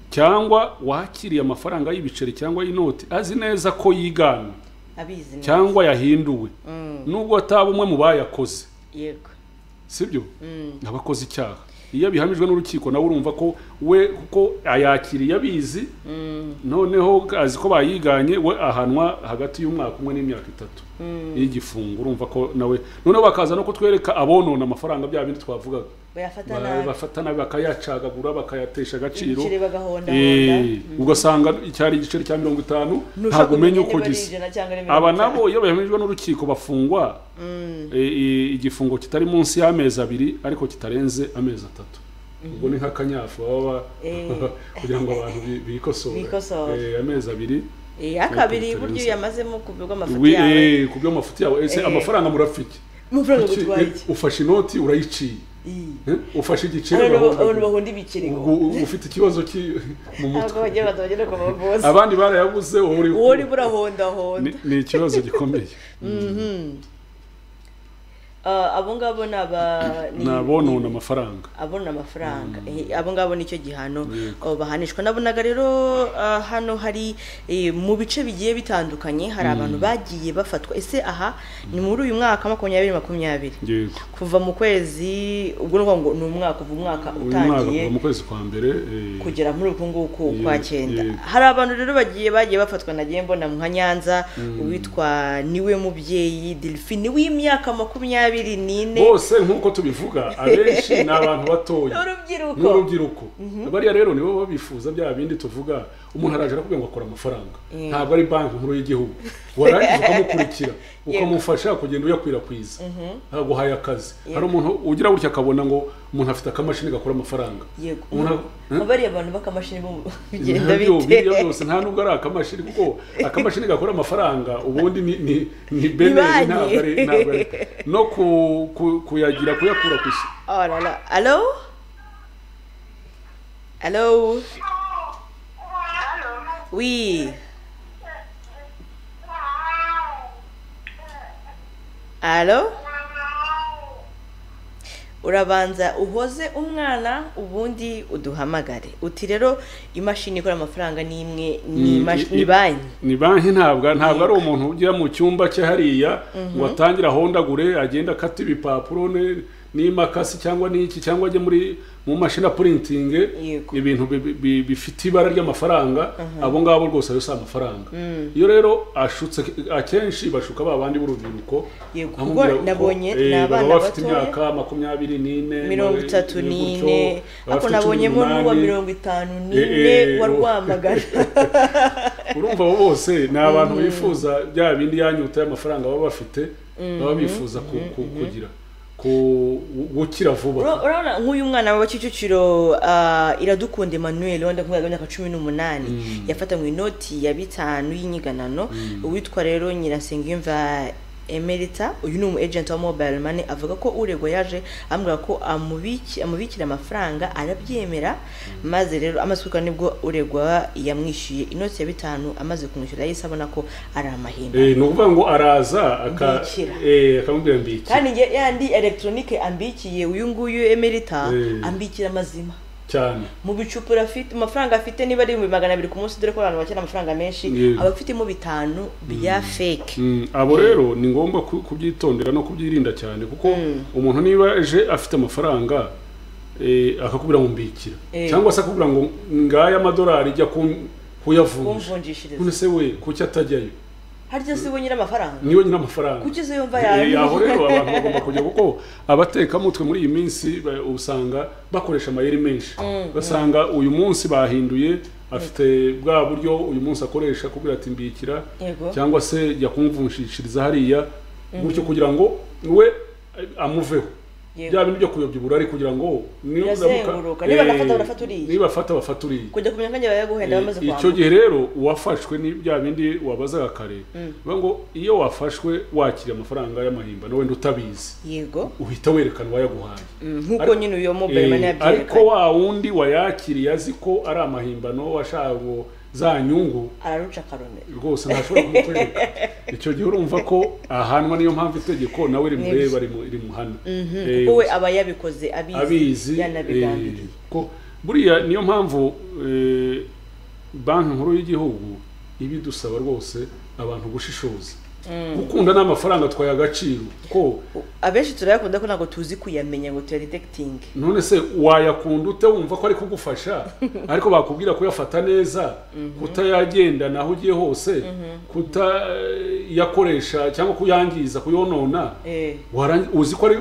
cyangwa wakiriye amafaranga y'ibiceri cyangwa y'inoti azi neza ko yigana abizi neza. cyangwa yahinduwe Mm, nubwo ataba umwe mu bayakoze yego sibyo Mm, abakoze icyaha iyo abihamijwe n'urukiko nawe urumva ko we kuko ayakiriye abizi mm, noneho azi ko bayiganye we ahanwa hagati y'umwaka umwe n'imyaka itatu mm. y'igifungo urumva ko nawe noneho bakaza no kutwereka abonona amafaranga bya bindi twavugaga bayafata Ba- nabi bafata nabi bakayacagagura bakayatesha agaciro ibiceri bagahondahonda Eh, ugasanga cyari igiceri cya mirongo itanu ntabwo umenya uko gisa aba nabo iyo bemerijwe n'urukiko bafungwa eh, eh, igifungo kitari munsi y'amezi abiri ariko kitarenze amezi atatu ubwo ni nk'akanyafu baba ba- Eh. kugira ngo abantu bi- bikosore Bikosore. Eh, amezi abiri ya kabiri Nkuko buryo bitarenze. yamazemo kubwirwa amafoto Wi- yawe eh, ku bw'amafuti yawe ese Eh. amafaranga murafite amafaranga gutwaye iki ufashe inoti urayiciye Ii. Eh, ufashe igiceri Abantu ba- abantu urahondagura. bahunda ibiceri ngo Ubwo ufite ikibazo ki- mu ntabwo mutwe bagiye batabagera ku bavuzi abandi barayabuze wowe uri- uwo urimo urahondahonda Ni- ni ikibazo gikomeye Ah, abo ngabo ni aba ni- ni abonona amafaranga abona amafaranga Eh, abo ngabo nicyo gihano Yego. oh, bahanishwa nabonaga rero ah, hano hari eh, mu bice bigiye bitandukanye hari abantu bagiye bafatwa ese aha ni muri uyu mwaka makumyabiri makumyabiri yego kuva mu kwezi ubwo ni ukuvuga ngo ni umwaka uva umwaka uyu mwaka utangiye kuva mu kwezi kwa mbere eh, kugera muri uku nguku kwa Yego, cyenda yego. hari abantu rero bagiye bagiye bafatwa nagiye mbona nka nyanza uwitwa niwe mubyeyi delphine w'imyaka makumyabiri n'ine bose nk'uko tubivuga abenshi ni abantu batoya N'urubyiruko. n'urubyiruko bariya rero nibo babifuza bya bindi tuvuga umuntu araje arakubwira ngo akora amafaranga Mm. ntabwo ari banki nkuru y'igihugu warangiza ukamukurikira ukamufasha kugenda uyakwirakwiza aguhaye akazi hari umuntu ugira gutya akabona ngo umuntu afite akamashini gakora amafaranga yego Umuntu ubu Hmm? bariya abantu b'akamashini bo mu- bigenda Nabyo, biriya bite byose nta nubwo ari akamashini kuko akamashini gakora amafaranga ubundi ni ni ni beneri banki. ntabwo ari ntabwo ari no ku- ku- kuyagira kuyakura ku isi oh la la alo alo wi alo urabanza uhoze umwana ubundi uduhamagare uti rero imashini ikora amafaranga ni imwe ni imash- ni banki ni banki ntabwo ntabwo ari umuntu ujya mu cyumba cye hariya ngo atangire ahondagure agende akata ibipapuro ne- n'imakasi cyangwa n'iki cyangwa ajye muri mu mashini purintingi Yego. ibintu bi- bi- bifite ibara ry'amafaranga abo ngabo rwose ayo si amafaranga iyo rero ashutse akenshi bashuka ba bandi b'urubyiruko Yego, kuko bamubwira ko, nabonye eh, ni abana baba bafite batoya. imyaka makumyabiri n'ine mirongo itatu gutyo, n'ine ariko abafite cumi nabonyemo n'uwa n'umunani. mirongo itanu n'ine Eh, eh, wa uwo. rwamagana urumva abo bose ni abantu bifuza bya bindi yanyuta y'amafaranga baba bafite baba bifuza ku- ku- kugira ku- gukira Ura- vuba urabona nk'uyu mwana wa kicukiro ah, iradukunda emmanuel wenda kubera imyaka cumi n'umunani yafatanywe inoti ya bitanu y'inyiganano uwitwa rero nyirasengimva emerita uyu ni umu agent wa mobile money avuga ko uregwa yaje amubwira ko amubiki- amubikira amafaranga arabyemera maze rero amasuka nibwo uregwa yamwishyuye inoti ya bitanu amaze kumwishyura yahise abona ko ari amahembe Eh, ni ukuvuga ngo araza aka- Mbikira. eh, akamubwira mbikira kandi nge- yandi elegitoronike ambikiye uyu nguyu emerita Eh. ambikira amazima cyane mu bicupuro afite amafaranga afite niba ari ibihumbi magana abiri ku munsi dore ko abantu bakina amafaranga menshi Yego. aba afitemo bitanu bya fake Mm, abo rero ni ngombwa ku- kubyitondera no kubyirinda cyane kuko umuntu niba eje afite amafaranga eh, akakubwira ngo mbikira Eh. cyangwa se akakubwira ngo ngaya amadolari jya kun- kuyavunja none kumvunjishiriza se we kuki atajyayo harya se we nyiri amafaranga niwe nyine amafaranga kuki se yumva Eh, yayo aho rero abantu bagomba kujya kuko abatekamutwe muri iyi minsi ba- usanga bakoresha amayeri menshi basanga uyu munsi bahinduye afite bwa buryo uyu munsi akoresha kubwira ati mbikira Yego. cyangwa se jya kumvunshishiriza hariya gutyo kugira ngo we eh, amuveho Yego. bya bintu byo kuyobya uburari kugira ngo niba uzamuka- Birazengurutse. Niba Eh, anafata, barafata uriya. niba afata bafata uriya kujya kumenya ko njye bayaguhenda bamaze icyo kwambuka gihe rero uwafashwe ni bya bindi wabazaga kare bivuga ngo iyo wafashwe wakira amafaranga y'amahimbano wenda utabizi yego uhita werekana uwayaguhaye Mm, nk'uko Ariko- nyine uyu mobile money Eh, ariko yabyerekanye wa wundi wayakiriye azi ko ari amahimbano washaka ngo za nyungu araruca akarone rwose ntashobora kumutwereka icyo gihe urumva ko ahanwa niyo mpamvu itegeko nawe rimureba rimu- rimuhana Eh, kuko we aba yabikoze abizi abizi yanabigambiriye eh, ko buriya niyo mpamvu eh, banki nkuru y'igihugu iba idusaba rwose abantu gushishoza gukunda n'amafaranga twaye agaciro ko abenshi turayakunda ko ntabwo tuzi kuyamenya ngo tuyadidekitinge none se wayakunda ute wumva ko ari kugufasha ariko bakubwira kuyafata neza kutayagenda aho ugiye hose kutayakoresha cyangwa kuyangiza kuyonona Eh. warangi- uzi ko ari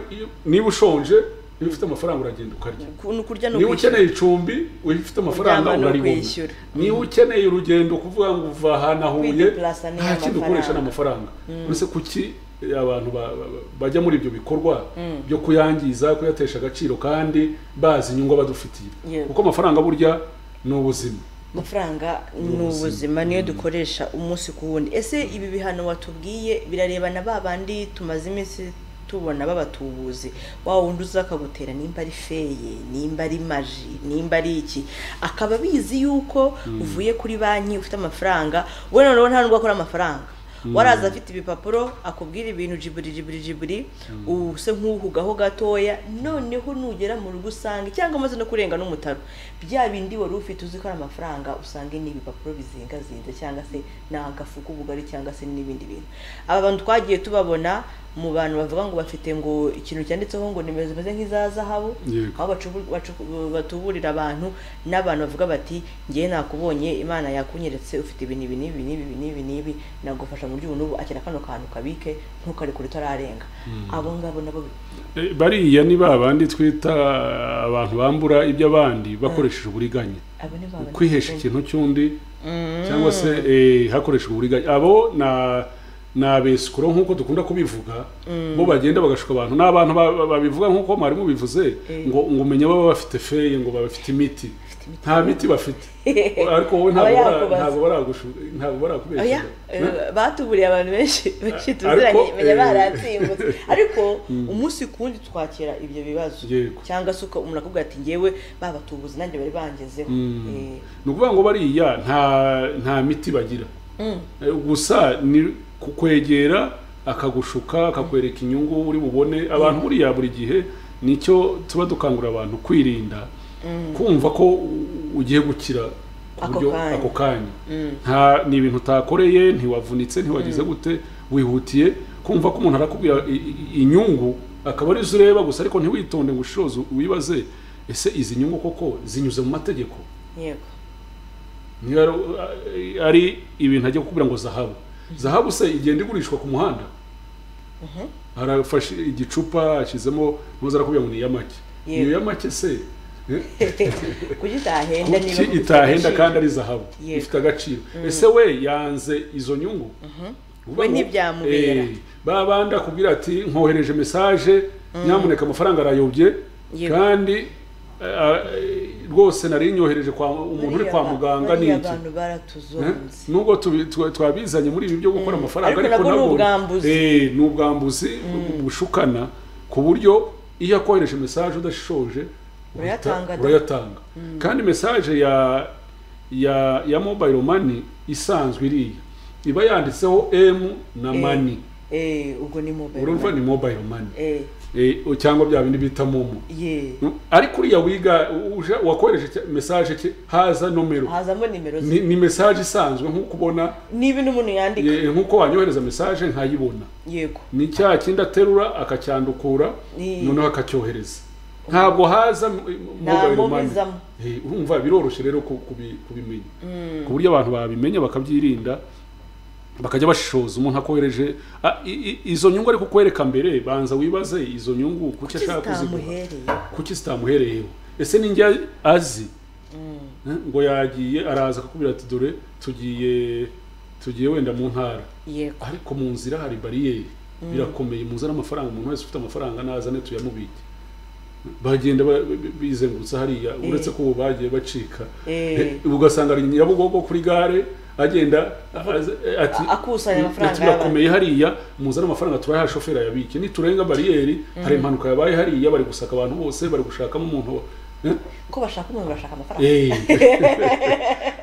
niba ushonje iyo ufite amafaranga uragenda ukarya Ku- ni ukurya ni niba ukwishyura ukeneye icumbi ufite amafaranga Kuryama ni uraribona ukwishyura. niba ukeneye urugendo kuvuga ngo uva ahantu ahuye Kwideplaza ni nta kindi amafaranga. ukoresha ni amafaranga uretse kuki eh, abantu ba- ba- ba- bajya muri ibyo bikorwa byo kuyangiza kuyatesha agaciro kandi bazi inyungu badufitiye Yego. kuko amafaranga burya ni ubuzima amafaranga ni ubuzima niyo dukoresha umunsi ku wundi ese ibi bihano watubwiye birarebana ba bandi tumaze iminsi tubona babatubuzi wa wundi uza akagutera nimba ari feye nimba ari maji nimba ari iki akaba abizi yuko uvuye kuri banki ufite amafaranga we noneho nta nubwo akora amafaranga waraza afite ibipapuro akubwira ibintu jiburi jiburi jiburi use nk'uhugaho gatoya noneho nugera mu rugo usanga cyangwa amaze no kurenga n'umutaro bya bindi wari ufite uzi ko ari amafaranga usanga ni ibipapuro bizingazinze cyangwa se ni agafuka ubugari cyangwa se n'ibindi bintu aba bantu twagiye tubabona mu bantu bavuga ngo bafite ngo ikintu cyanditseho ngo nimero zimeze nk'iza zahabu Yego. aho bacubu- bacu- batuburira abantu n'abantu bavuga bati ngewe nakubonye imana yakunyeretse ufite ibintu ibi n'ibi n'ibi n'ibi n'ibi n'ibi nagufasha mu by'ubu n'ubu akira kano kantu kabike ntukarekure utararenga abo ngabo nabo Eh, bariya ni ba bandi twita abantu bambura iby'abandi bakoresheje uburiganya abo ni ba- kwihesha ikintu cy'undi cyangwa se eh, hakoreshejwe uburiganya abo na ni abesikoro nk'uko dukunda kubivuga bo bagenda bagashuka abantu ni abantu ba- ba- babivuga nk'uko mwari mubivuze ngo ngo umenye baba bafite feye ngo baba bafite imiti nta miti bafite ariko wowe ntabwo Aba bara- yakubaza. ntabwo baragushu- ntabwo Oya, barakubeshya eh, batuburiye abantu benshi benshi tuziranye ariko, menya eh, baratsimbutse ariko umunsi ku wundi twakira ibyo bibazo Yego. cyangga se uka- umuntu akubwira ati ngewe babatubuze nanjye bari bangezeho Eh, ni ukuvuga ngo bariya nta nta miti bagira Eh, gusa ni kukwegera akagushuka akakwereka inyungu uri bubone abantu buriya buri gihe nicyo tuba dukangurira abantu kwirinda kumva ko u- ugiye gukira ku Ako buryo kanya. ako kanya nta ni ibintu utakoreye ntiwavunitse ntiwagize gute wihutiye kumva ko umuntu arakubwira i- i- inyungu akaba ari zo ureba gusa ariko ntiwitonde ngo ushoze wibaze ese izi nyungu koko zinyuze mu mategeko yego niyo ari- ari ibintu ajya kukubwira ngo zahabu zahabu se igenda igurishwa ku muhanda arafashe igicupa ashyizemo ntuza arakubwira ngo ni iy'amake Yego. iyo y'amake se eh, kuki itahenda niba kuki kuko ifite itahenda agaciro. kandi ari zahabu Yego. ifite agaciro ese we yanze izo nyungu We ntibyamubera. ba bandi akubwira ati nkohereje mesaje nyamuneka amafaranga arayobye Yego. kandi eh, eh, rwose nari nyohereje kwa umuntu uri Bariya kwa ba- muganga bariya n'iki abantu baratuzonze nubwo tubi- twa- twabizanye muri ibi byo gukora amafaranga Ariko nabwo ni nabwo- ubwambuzi. Eh, ni ubwambuzi bushukana ku buryo iyo akohereje mesaje udashishoje uhita- Urayatanga da. urayatanga kandi mesaje ya ya ya mobile money isanzwe iriya iba yanditseho m na mani Eh, ubwo ni mobile urumva money. ni mobile money Eh, Eh, cyangwa bya bindi bita momo ye ariko uriya wiga uje- wakohereje cya- mesaje cye haza nomero hazamo nimero ze ni, ni mesaje isanzwe nk'uko ubona niba n'umuntu yandika Ye- nk'uko wanyohereza mesaje nkayibona yego ni cya kindi aterura akacyandukura Ni- noneho akacyohereza ntabwo haza m- mobile momo money. izamo. Eh, urumva biroroshye rero ku- kubi- kubimenya ku buryo abantu babimenya bakabyirinda bakajya bashishoza umuntu akohereje Ah, i- i- izo nyungu ari kukwereka mbere banza wibaze izo nyugu kuki ashaka kuzigura kizitamuhereye kuki zitamuhereyeho ese ni njya azi Eh, ngo yagiye araza akakubwira ati dore tugiye tugiye wenda mu ntara yego ariko mu nzira hari bariyeri birakomeye muzane amafaranga umuntu wese ufite amafaranga nazane tuyamubike bagenda ba- bi- bizengurutsa hariya uretse ko ubu bagiye bacika Eh. Eh, ugasanga ari nyabugogo kuri gare agenda aza- ati akusanya amafaranga ati, birakomeye hariya muzane amafaranga turayaha shoferi ayabike niturenga bariyeri hari impanuka yabaye hariya bari gusaka abantu bose bari gushakamo umuntu wa- Eh, ko bashaka umuntu bashaka amafaranga Eh.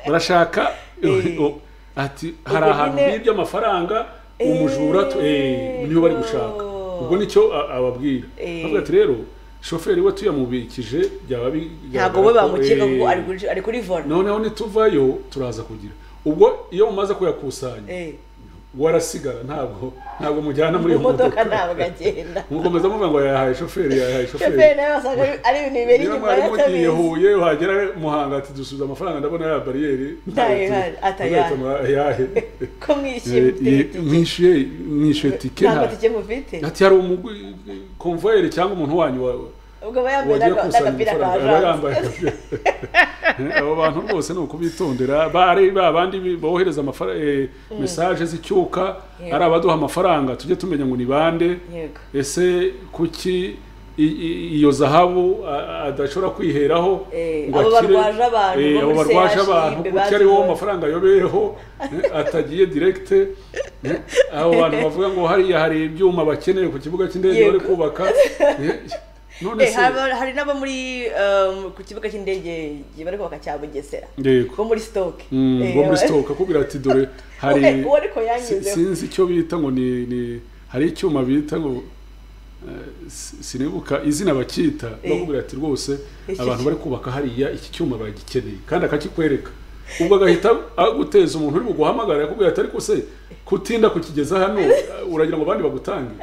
barashaka Eh. o- ati hari Ubwo ahantu nyine- hibye amafaranga umujura tu- eh, niyo bari gushaka ubwo nicyo a- ababwira Eh. avuga ati rero shoferi we tuyamubikije byaba bi- ntabwo bigaragara we ko, bamukeka eh, ngo ari kuri- ari kuri vona noneho nituvayo turaza kugira ubwo iyo mumaze kuyakusanya Eh, warasigara ntabwo ntabwo mujyana muri mu iyo modoka modoka ntabwo agenda mukomeza muvuga ngo yahaye shoferi yahaye shoferi shoferi nawe wasanga ari- ari ibintu bibera niba inyuma mwari mugiye y'atabizi huye wagera muhanga ati dusubiza amafaranga ndabona ya bariyeri Ntayo ihari, atayahe. atayahe ko mwishyuye mufite itike mwishyuye mwishyuye tike ntabwo nta tike mufite ati hari umugwi konvoyeri cyangwa umuntu wanyu wa- ubwo aba yambaye wagiye n'aga- kusanya n'agapira ka amafaranga aba yambaye jance abo bantu rwose ni ukubitondera bari babandi bohereza amafara- eh, mesaje z'icyuka Yego. ari abaduha amafaranga tujye tumenya ngo ni bande yego ese kuki i- i- iyo zahabu a- adashobora kwiheraho Eh, ngo abo akire? barwaje abantu Eh, bo abo muri barwaje CHIB abantu kuki ari wowe amafaranga ayobeyeho eh, atagiye direkite eh, abo bantu bavuga ngo hariya hari ibyuma bakeneye ku kibuga cy'indege bari Yego. kubaka eh, none Eh, se haba- hari n'aba muri um, ku kibuga cy'indege bari kubaka cya bugesera yego bo muri stoke Mm, Eh, bo muri stoke akubwira ati dore hari Eh, uwo ariko si- yangezeho sinzi icyo bita ngo ni ni hari icyuma bita ngo eh, si- sinibuka izina bakita bakubwira ati rwose Iki abantu ki- bari kubaka hariya iki cyuma bagikeneye kandi akakikwereka ubwo agahita aguteza umuntu uri buguhamagara akubwira ati ariko se kutinda kukigeza hano eh, uragira ngo abandi bagutange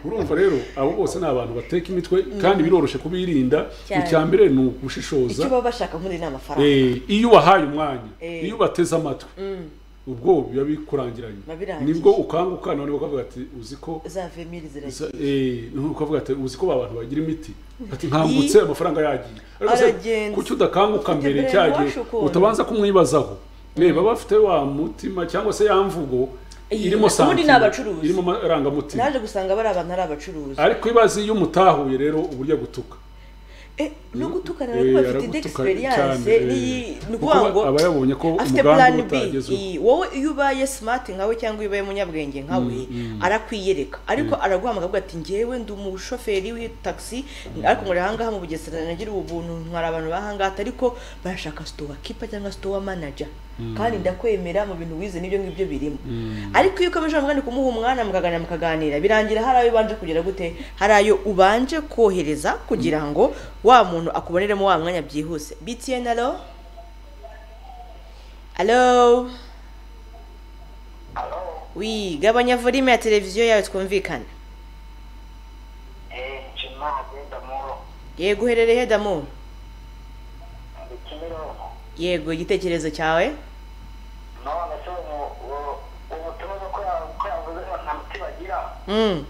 urumva rero abo bose ni abantu bateka imitwe kandi biroroshe kubirinda Cyane. icya mbere ni ugushishoza icyo baba bashaka muri ni amafaranga Eh, iyo ubahaye umwanya Eh. iyo ubateze amatwi Mm, ubwo biba bikurangiranye Biba birangije. nibwo ukanguka none ukavuga ati uzi ko za vemiri ziragiye za- eh, none ukavuga ati uzi ko ba bantu bagira imiti ati nkangutse amafaranga yagiye Ariko se, Aragenze. kuki udakanguka Ufite mbere brain cyagiye wash ukuntu. utabanza kumwibazaho Eh, baba bafite wa mutima cyangwa se ya mvugo Eh, ubundi irimo ni sentiment, abacuruzi. irimo amarangamutima naje gusanga bari abantu ari abacuruzi ariko ibaze iyo umutahuye rero uburyo agutuka Eh, no gutukana Eh, nabo bafite indi aragutuka experience cyane, eh. n'iyi- ni Kuko ukuvuga ngo aba yabonye ko afite umugambi plan we B utagezweho. Iyi, wowe iyo ubaye smart nkawe cyangwa iyo ubaye umunyabwenge nkawe arakwiyereka ariko araguhamagara avuga ati njyewe ndi umushoferi w'itaxi ariko ngo ahangaha mu bugesera nagira ubu buntu ntwara abantu bahangata ariko barashaka store keeper cyangwa store manager kandi ndakwemera mu bintu wize n'ibyo ngibyo birimo ariko iyo ukomeje umwanya kumuha umwana mukaganira mukaganira birangira hari ayo ubanje kugera gute hari ayo ubanje kohereza kugira ngo wa muntu akuboneremo wa mwanya byihuse btn alo alo alo wi gabanya volume ya televiziyo yawe twumvikane eee nshima agenda muro yego uherereye he damu ndi kimironko yego igitekerezo cyawe none se ubuturuza ko yavuze ngo nta muti bagira Mm,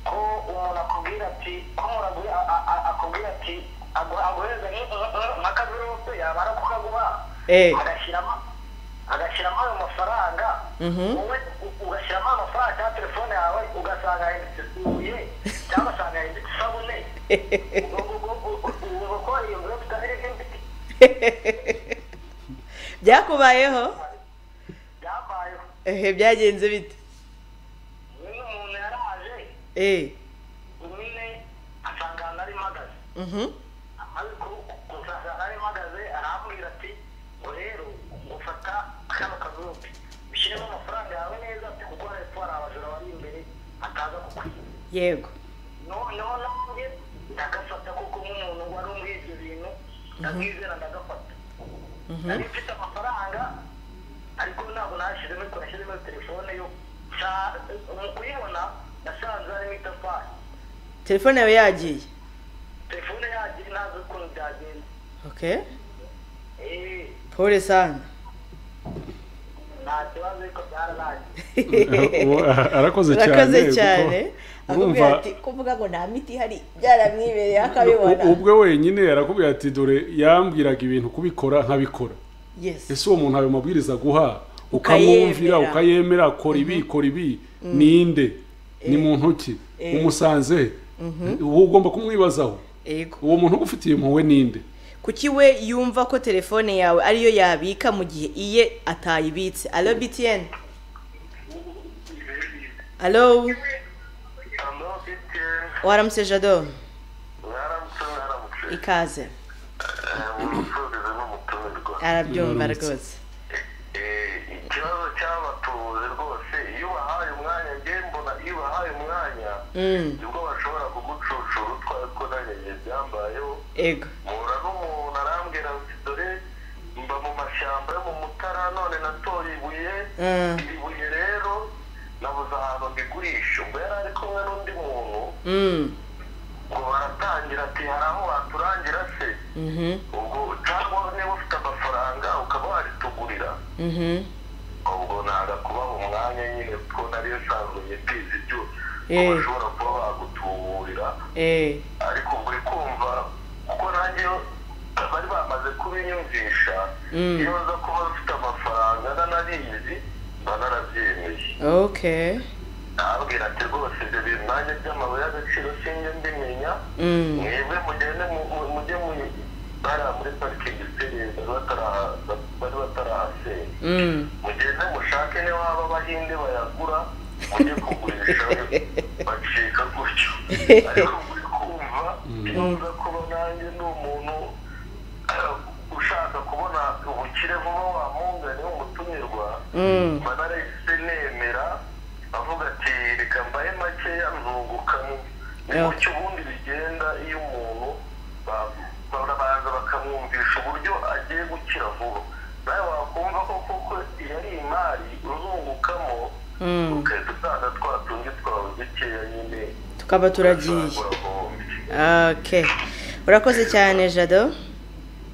ko umuntu akubwira ati ko umuntu agu- a- a- akubwira ati agu- aguhereza nk'akavirusi yamara kukaguha Eh. agashyiramo agashyiramo ayo mafaranga Mhm. wowe u- ugashyiramo ayo mafaranga ya telefone yawe ugasanga yahindutse ibuye cyangwa usanga yahindutse isabune ubwo ubwo- ubwo- ubwo ko iyo tutari n'indi byakubayeho byabayeho ehe byagenze bite niba umuntu yaraje Eh, umwe asanga ahantu ari mpagaze mhm, ariko gusaza nari mpagaze arambwira ati ngo rero gufata kano kagurupe ushyiremo amafaranga yawe neza ati kuko hepfo hari abajura bari imbere ataza kukwiba yego noneho nanjye ndagafata kuko nk'umuntu wari umwiye ibyo bintu ndamwizera ndagafata nari mfite amafaranga ariko ntabwo nashyizemo ariko nashyizemo telefone yo nsa- mu kuyibona nasanze harimo itafari telefone yawe yagiye telefone yagiye ntazi ukuntu byagenze okay eee pole sana nta kibazo ariko byararangiye Ubu, a- arakoze cyane urakoze kuko cyane akubwira urumva- ati kuvuga ngo nta miti ihari byaramwibereye akabibona U- ubwe wenyine yarakubwira ati dore yambwiraga ibintu kubikora nkabikora yes ese uwo muntu ayo mabwiriza aguha Ukayemera. ukamwumvira ukayemera kora ibi kora ibi ninde ni mu ntoki umusanze he? uba ugomba kumwibazaho yego uwo muntu ugufitiye impuhwe ninde kuki we yumva ko telefone yawe ariyo yabika mu gihe iye atayibitse alo btn alo amufite waramutse jado mwaramutse mwaramutse ikaze umucuruzi n'umutumirwa arabyumva Waramutse. rwose ikibazo cy'abatuzi rwose iyo ubahaye umwanya ngewe mbona iyo ubahaye umwanya Mm, nibwo bashobora kugucucura utwaye ko nanjye njye byambayeho ego mpura n'umuntu arambwira ati dore mba mu mashyamba yo mu mutara none natoye ibuye Mm, iri buye rero nabuze ahantu mbigurisha ubwo yari ari kumwe n'undi muntu mm, ngo baratangira ati hari aho waturangira se mhm, ubwo cyangwa niba ufite amafaranga ukaba waritugurira mhm, ubwo ntabwo kubaha umwanya nyine kuko nariyo nsanzwe nyitizi ibyo Eh. ko bashobora kuba bagutuburira eh, ariko ubwo uri kumva kuko nanjye bari bamaze kubinyumvisha Mm. iyo baza kuba bafite amafaranga nanabizi mba narabyemeye okay nababwira ati rwose ibyo bintu nanjye by'amabuye y'agaciro sinjye mbimenya mm, mwebwe mugende mu- mu- mujye mu bariya muri parikingi sitirizi bari batarahasenya mm. mugende mushake niba waba abahinde bayagura mujye kugurisha bacika gutyo ariko muri kumva ntuza kuba nanjye ndi umuntu eh, ushaka kubona ubukire vuba wa munga niwe umutumirwa mba narahise nemera avuga ati reka mbahe makeya nzungukamo ni Yeah. gutyo ubundi bigenda iyo umuntu ba- barabanza bakamwumvisha uburyo agiye gukira vuba nawe wakumva ko koko iyo ari imari uzungukamo ugahita usanga twa tundi twawe dukeya nyine tukaba turagiye ugasanga urahombe okay urakoze cyane jado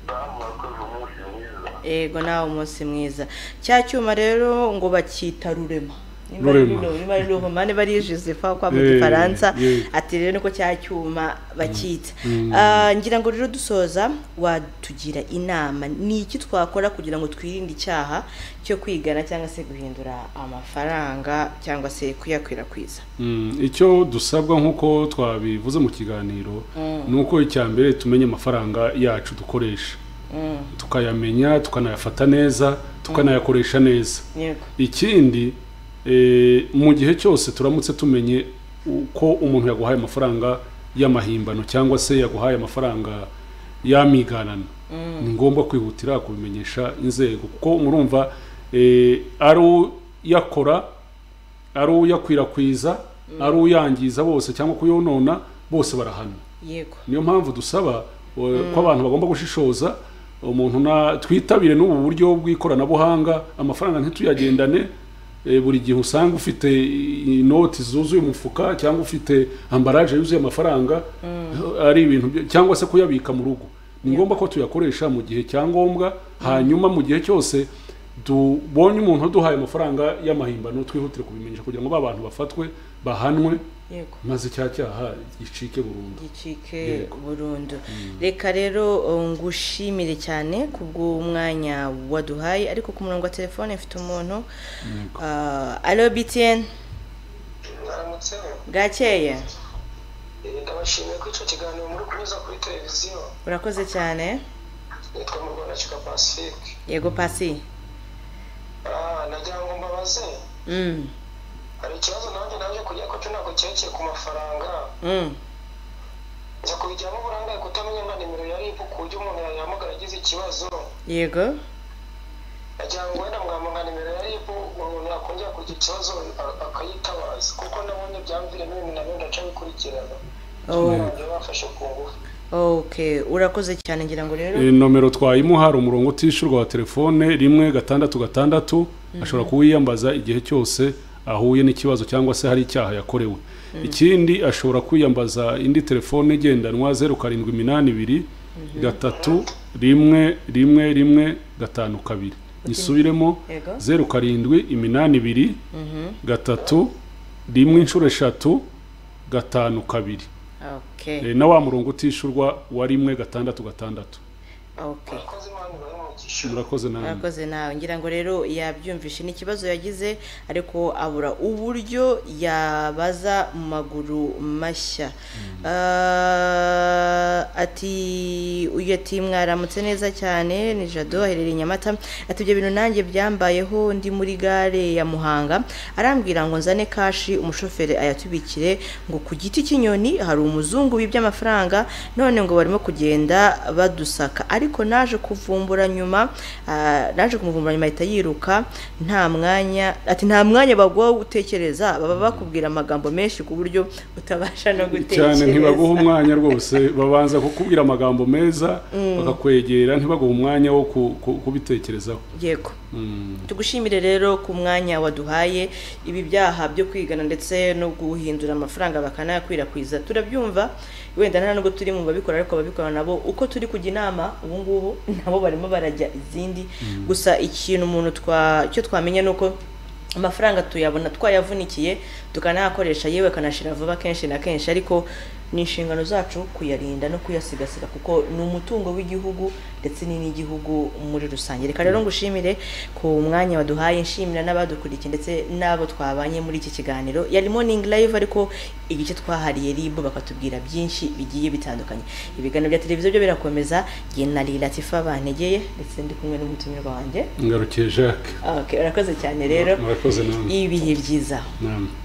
damu wakoze umunsi mwiza yego nawe umunsi mwiza cya cyuma rero ngo bacyita rurema Nimba ari Rurema. runo, nimba ari ruhoma niba ari josepha kwa mu Eh, gifaransa eh. ati rero niko cya cyuma bacyita Mm. Ah, ngira ngo rero dusoza watugira inama ni iki twakora kugira ngo twirinde icyaha cyo kwigana cyangwa se guhindura amafaranga cyangwa se kuyakwirakwiza Mm, icyo dusabwa nk'uko twabivuze mu kiganiro ni uko icya mbere tumenya amafaranga yacu dukoresha Mm, tukayamenya tukanayafata neza tukanayakoresha neza yego ikindi eh, mu gihe cyose turamutse tumenye uko umuntu yaguhaye amafaranga y'amahimbano cyangwa se yaguhaye amafaranga y'amiganano ni ngombwa kwihutira kubimenyesha inzego kuko murumva eh, ari uyakora ari uyakwirakwiza ari uyangiza bose cyangwa kuyonona bose barahana yego niyo mpamvu dusaba eh, ko abantu bagomba gushishoza umuntu na twitabire n'ubu buryo bw'ikoranabuhanga amafaranga ntituyagendane eh, buri gihe usanga ufite inoti zuzuye umufuka cyangwa ufite ambaraje yuzuye amafaranga ari ibintu byo- cyangwa se kuyabika mu rugo ni ngombwa ko tuyakoresha mu gihe cyangombwa hanyuma mu gihe cyose tubonye umuntu uduhaye amafaranga y'amahimbano twihutire kubimenyesha kugira ngo ba bantu bafatwe bahanwe yego maze cya cyaha gicike burundu gicike Yego. burundu reka rero uh, ngushimire cyane kubw'umwanya waduhaye ariko ku murongo wa telefone mfite umuntu Yego. Ah, alo btn baramutseho bwakeye ndabashimiye ko icyo kiganiro muri kunyuza kuri televiziyo urakoze cyane nitwa mu rwanda cyuka pacifique yego pasi Ah, nagira ngo mbabaze Mm, hari ikibazo nanjye naje kujya ko cyo ntabwo cyerekeye ku mafaranga mm, nza kubijyamo uburangaye kutamenya nka nimero ya ribu ku buryo umuntu yahamagara agize ikibazo yego nagira ngo wenda mwamba nka nimero ya ribu umuntu yakongera kugira ikibazo a- akayitabaza kuko nabonye byamviremo ibintu nabyo ndaca bikurikirana Oh, nabyo bafashe ku ngufu okay urakoze cyane ngira ngo rero Eh, nomero twayimuha hari umurongo utishyurwa wa telefone rimwe gatandatu gatandatu ashobora kuwiyambaza igihe cyose ahuye n'ikibazo cyangwa se hari icyaha yakorewe ikindi ashobora kwiyambaza indi telefone igendanwa zeru karindwi iminani ibiri gatatu rimwe rimwe rimwe gatanu kabiri isubiremo yego zeru karindwi iminani ibiri Mhm, gatatu rimwe inshuro eshatu gatanu kabiri okay Eh, na wa murongo utishyurwa wa rimwe gatandatu gatandatu okay abakozi imana ibahe umugisha murakoze namwe murakoze nawe ngira ngo rero yabyumvishe ni ikibazo yagize ariko abura uburyo yabaza mu maguru mashya Ah, ati uyu ati mwaramutse neza cyane ni jado aherereye i nyamata ati ibyo bintu nanjye byambayeho ndi muri gare ya muhanga arambwira ngo nzane kashi umushoferi ayatubikire ngo ku giti cy'inyoni hari umuzungu wibye amafaranga none ngo barimo kugenda badusaka ariko naje kuvumbura nyuma ah, naje kumuvumbura nyuma ahita yiruka nta mwanya ati nta mwanya baguha wo gutekereza baba bakubwira amagambo menshi ku buryo utabasha no gutekereza cyane ntibaguha umwanya rwose babanza kukubwira amagambo meza bakakwegera ntibaguhe umwanya wo ku- ku- kubitekerezaho yego Mm. tugushimire rero ku mwanya waduhaye ibi byaha byo kwigana ndetse no guhindura amafaranga bakanayakwirakwiza turabyumva wenda nta nubwo turi mu babikora ariko ababikora nabo uko turi kujya inama ubu ngubu nabo barimo barajya izindi gusa ikintu umuntu twa cyo twamenya ni uko amafaranga tuyabona twayavunikiye tukanayakoresha yewe akanashira vuba kenshi na kenshi ariko ni inshingano zacu kuyarinda no kuyasigasira kuko ni umutungo w'igihugu ndetse ni n'igihugu muri rusange reka rero ngushimire ku mwanya waduhaye nshimira n'abadukurikiye ndetse n'abo twabanye muri iki kiganiro yari morning live ariko igice twahariye ribu bakatubwira byinshi bigiye bitandukanye ibiganiro bya televiziyo byo birakomeza jye na Lila Tifa bantegeye ndetse ndi kumwe n'umutumirwa wanjye ngarukiye jacques okay, urakoze cyane rero murakoze namwe ibihe byiza namwe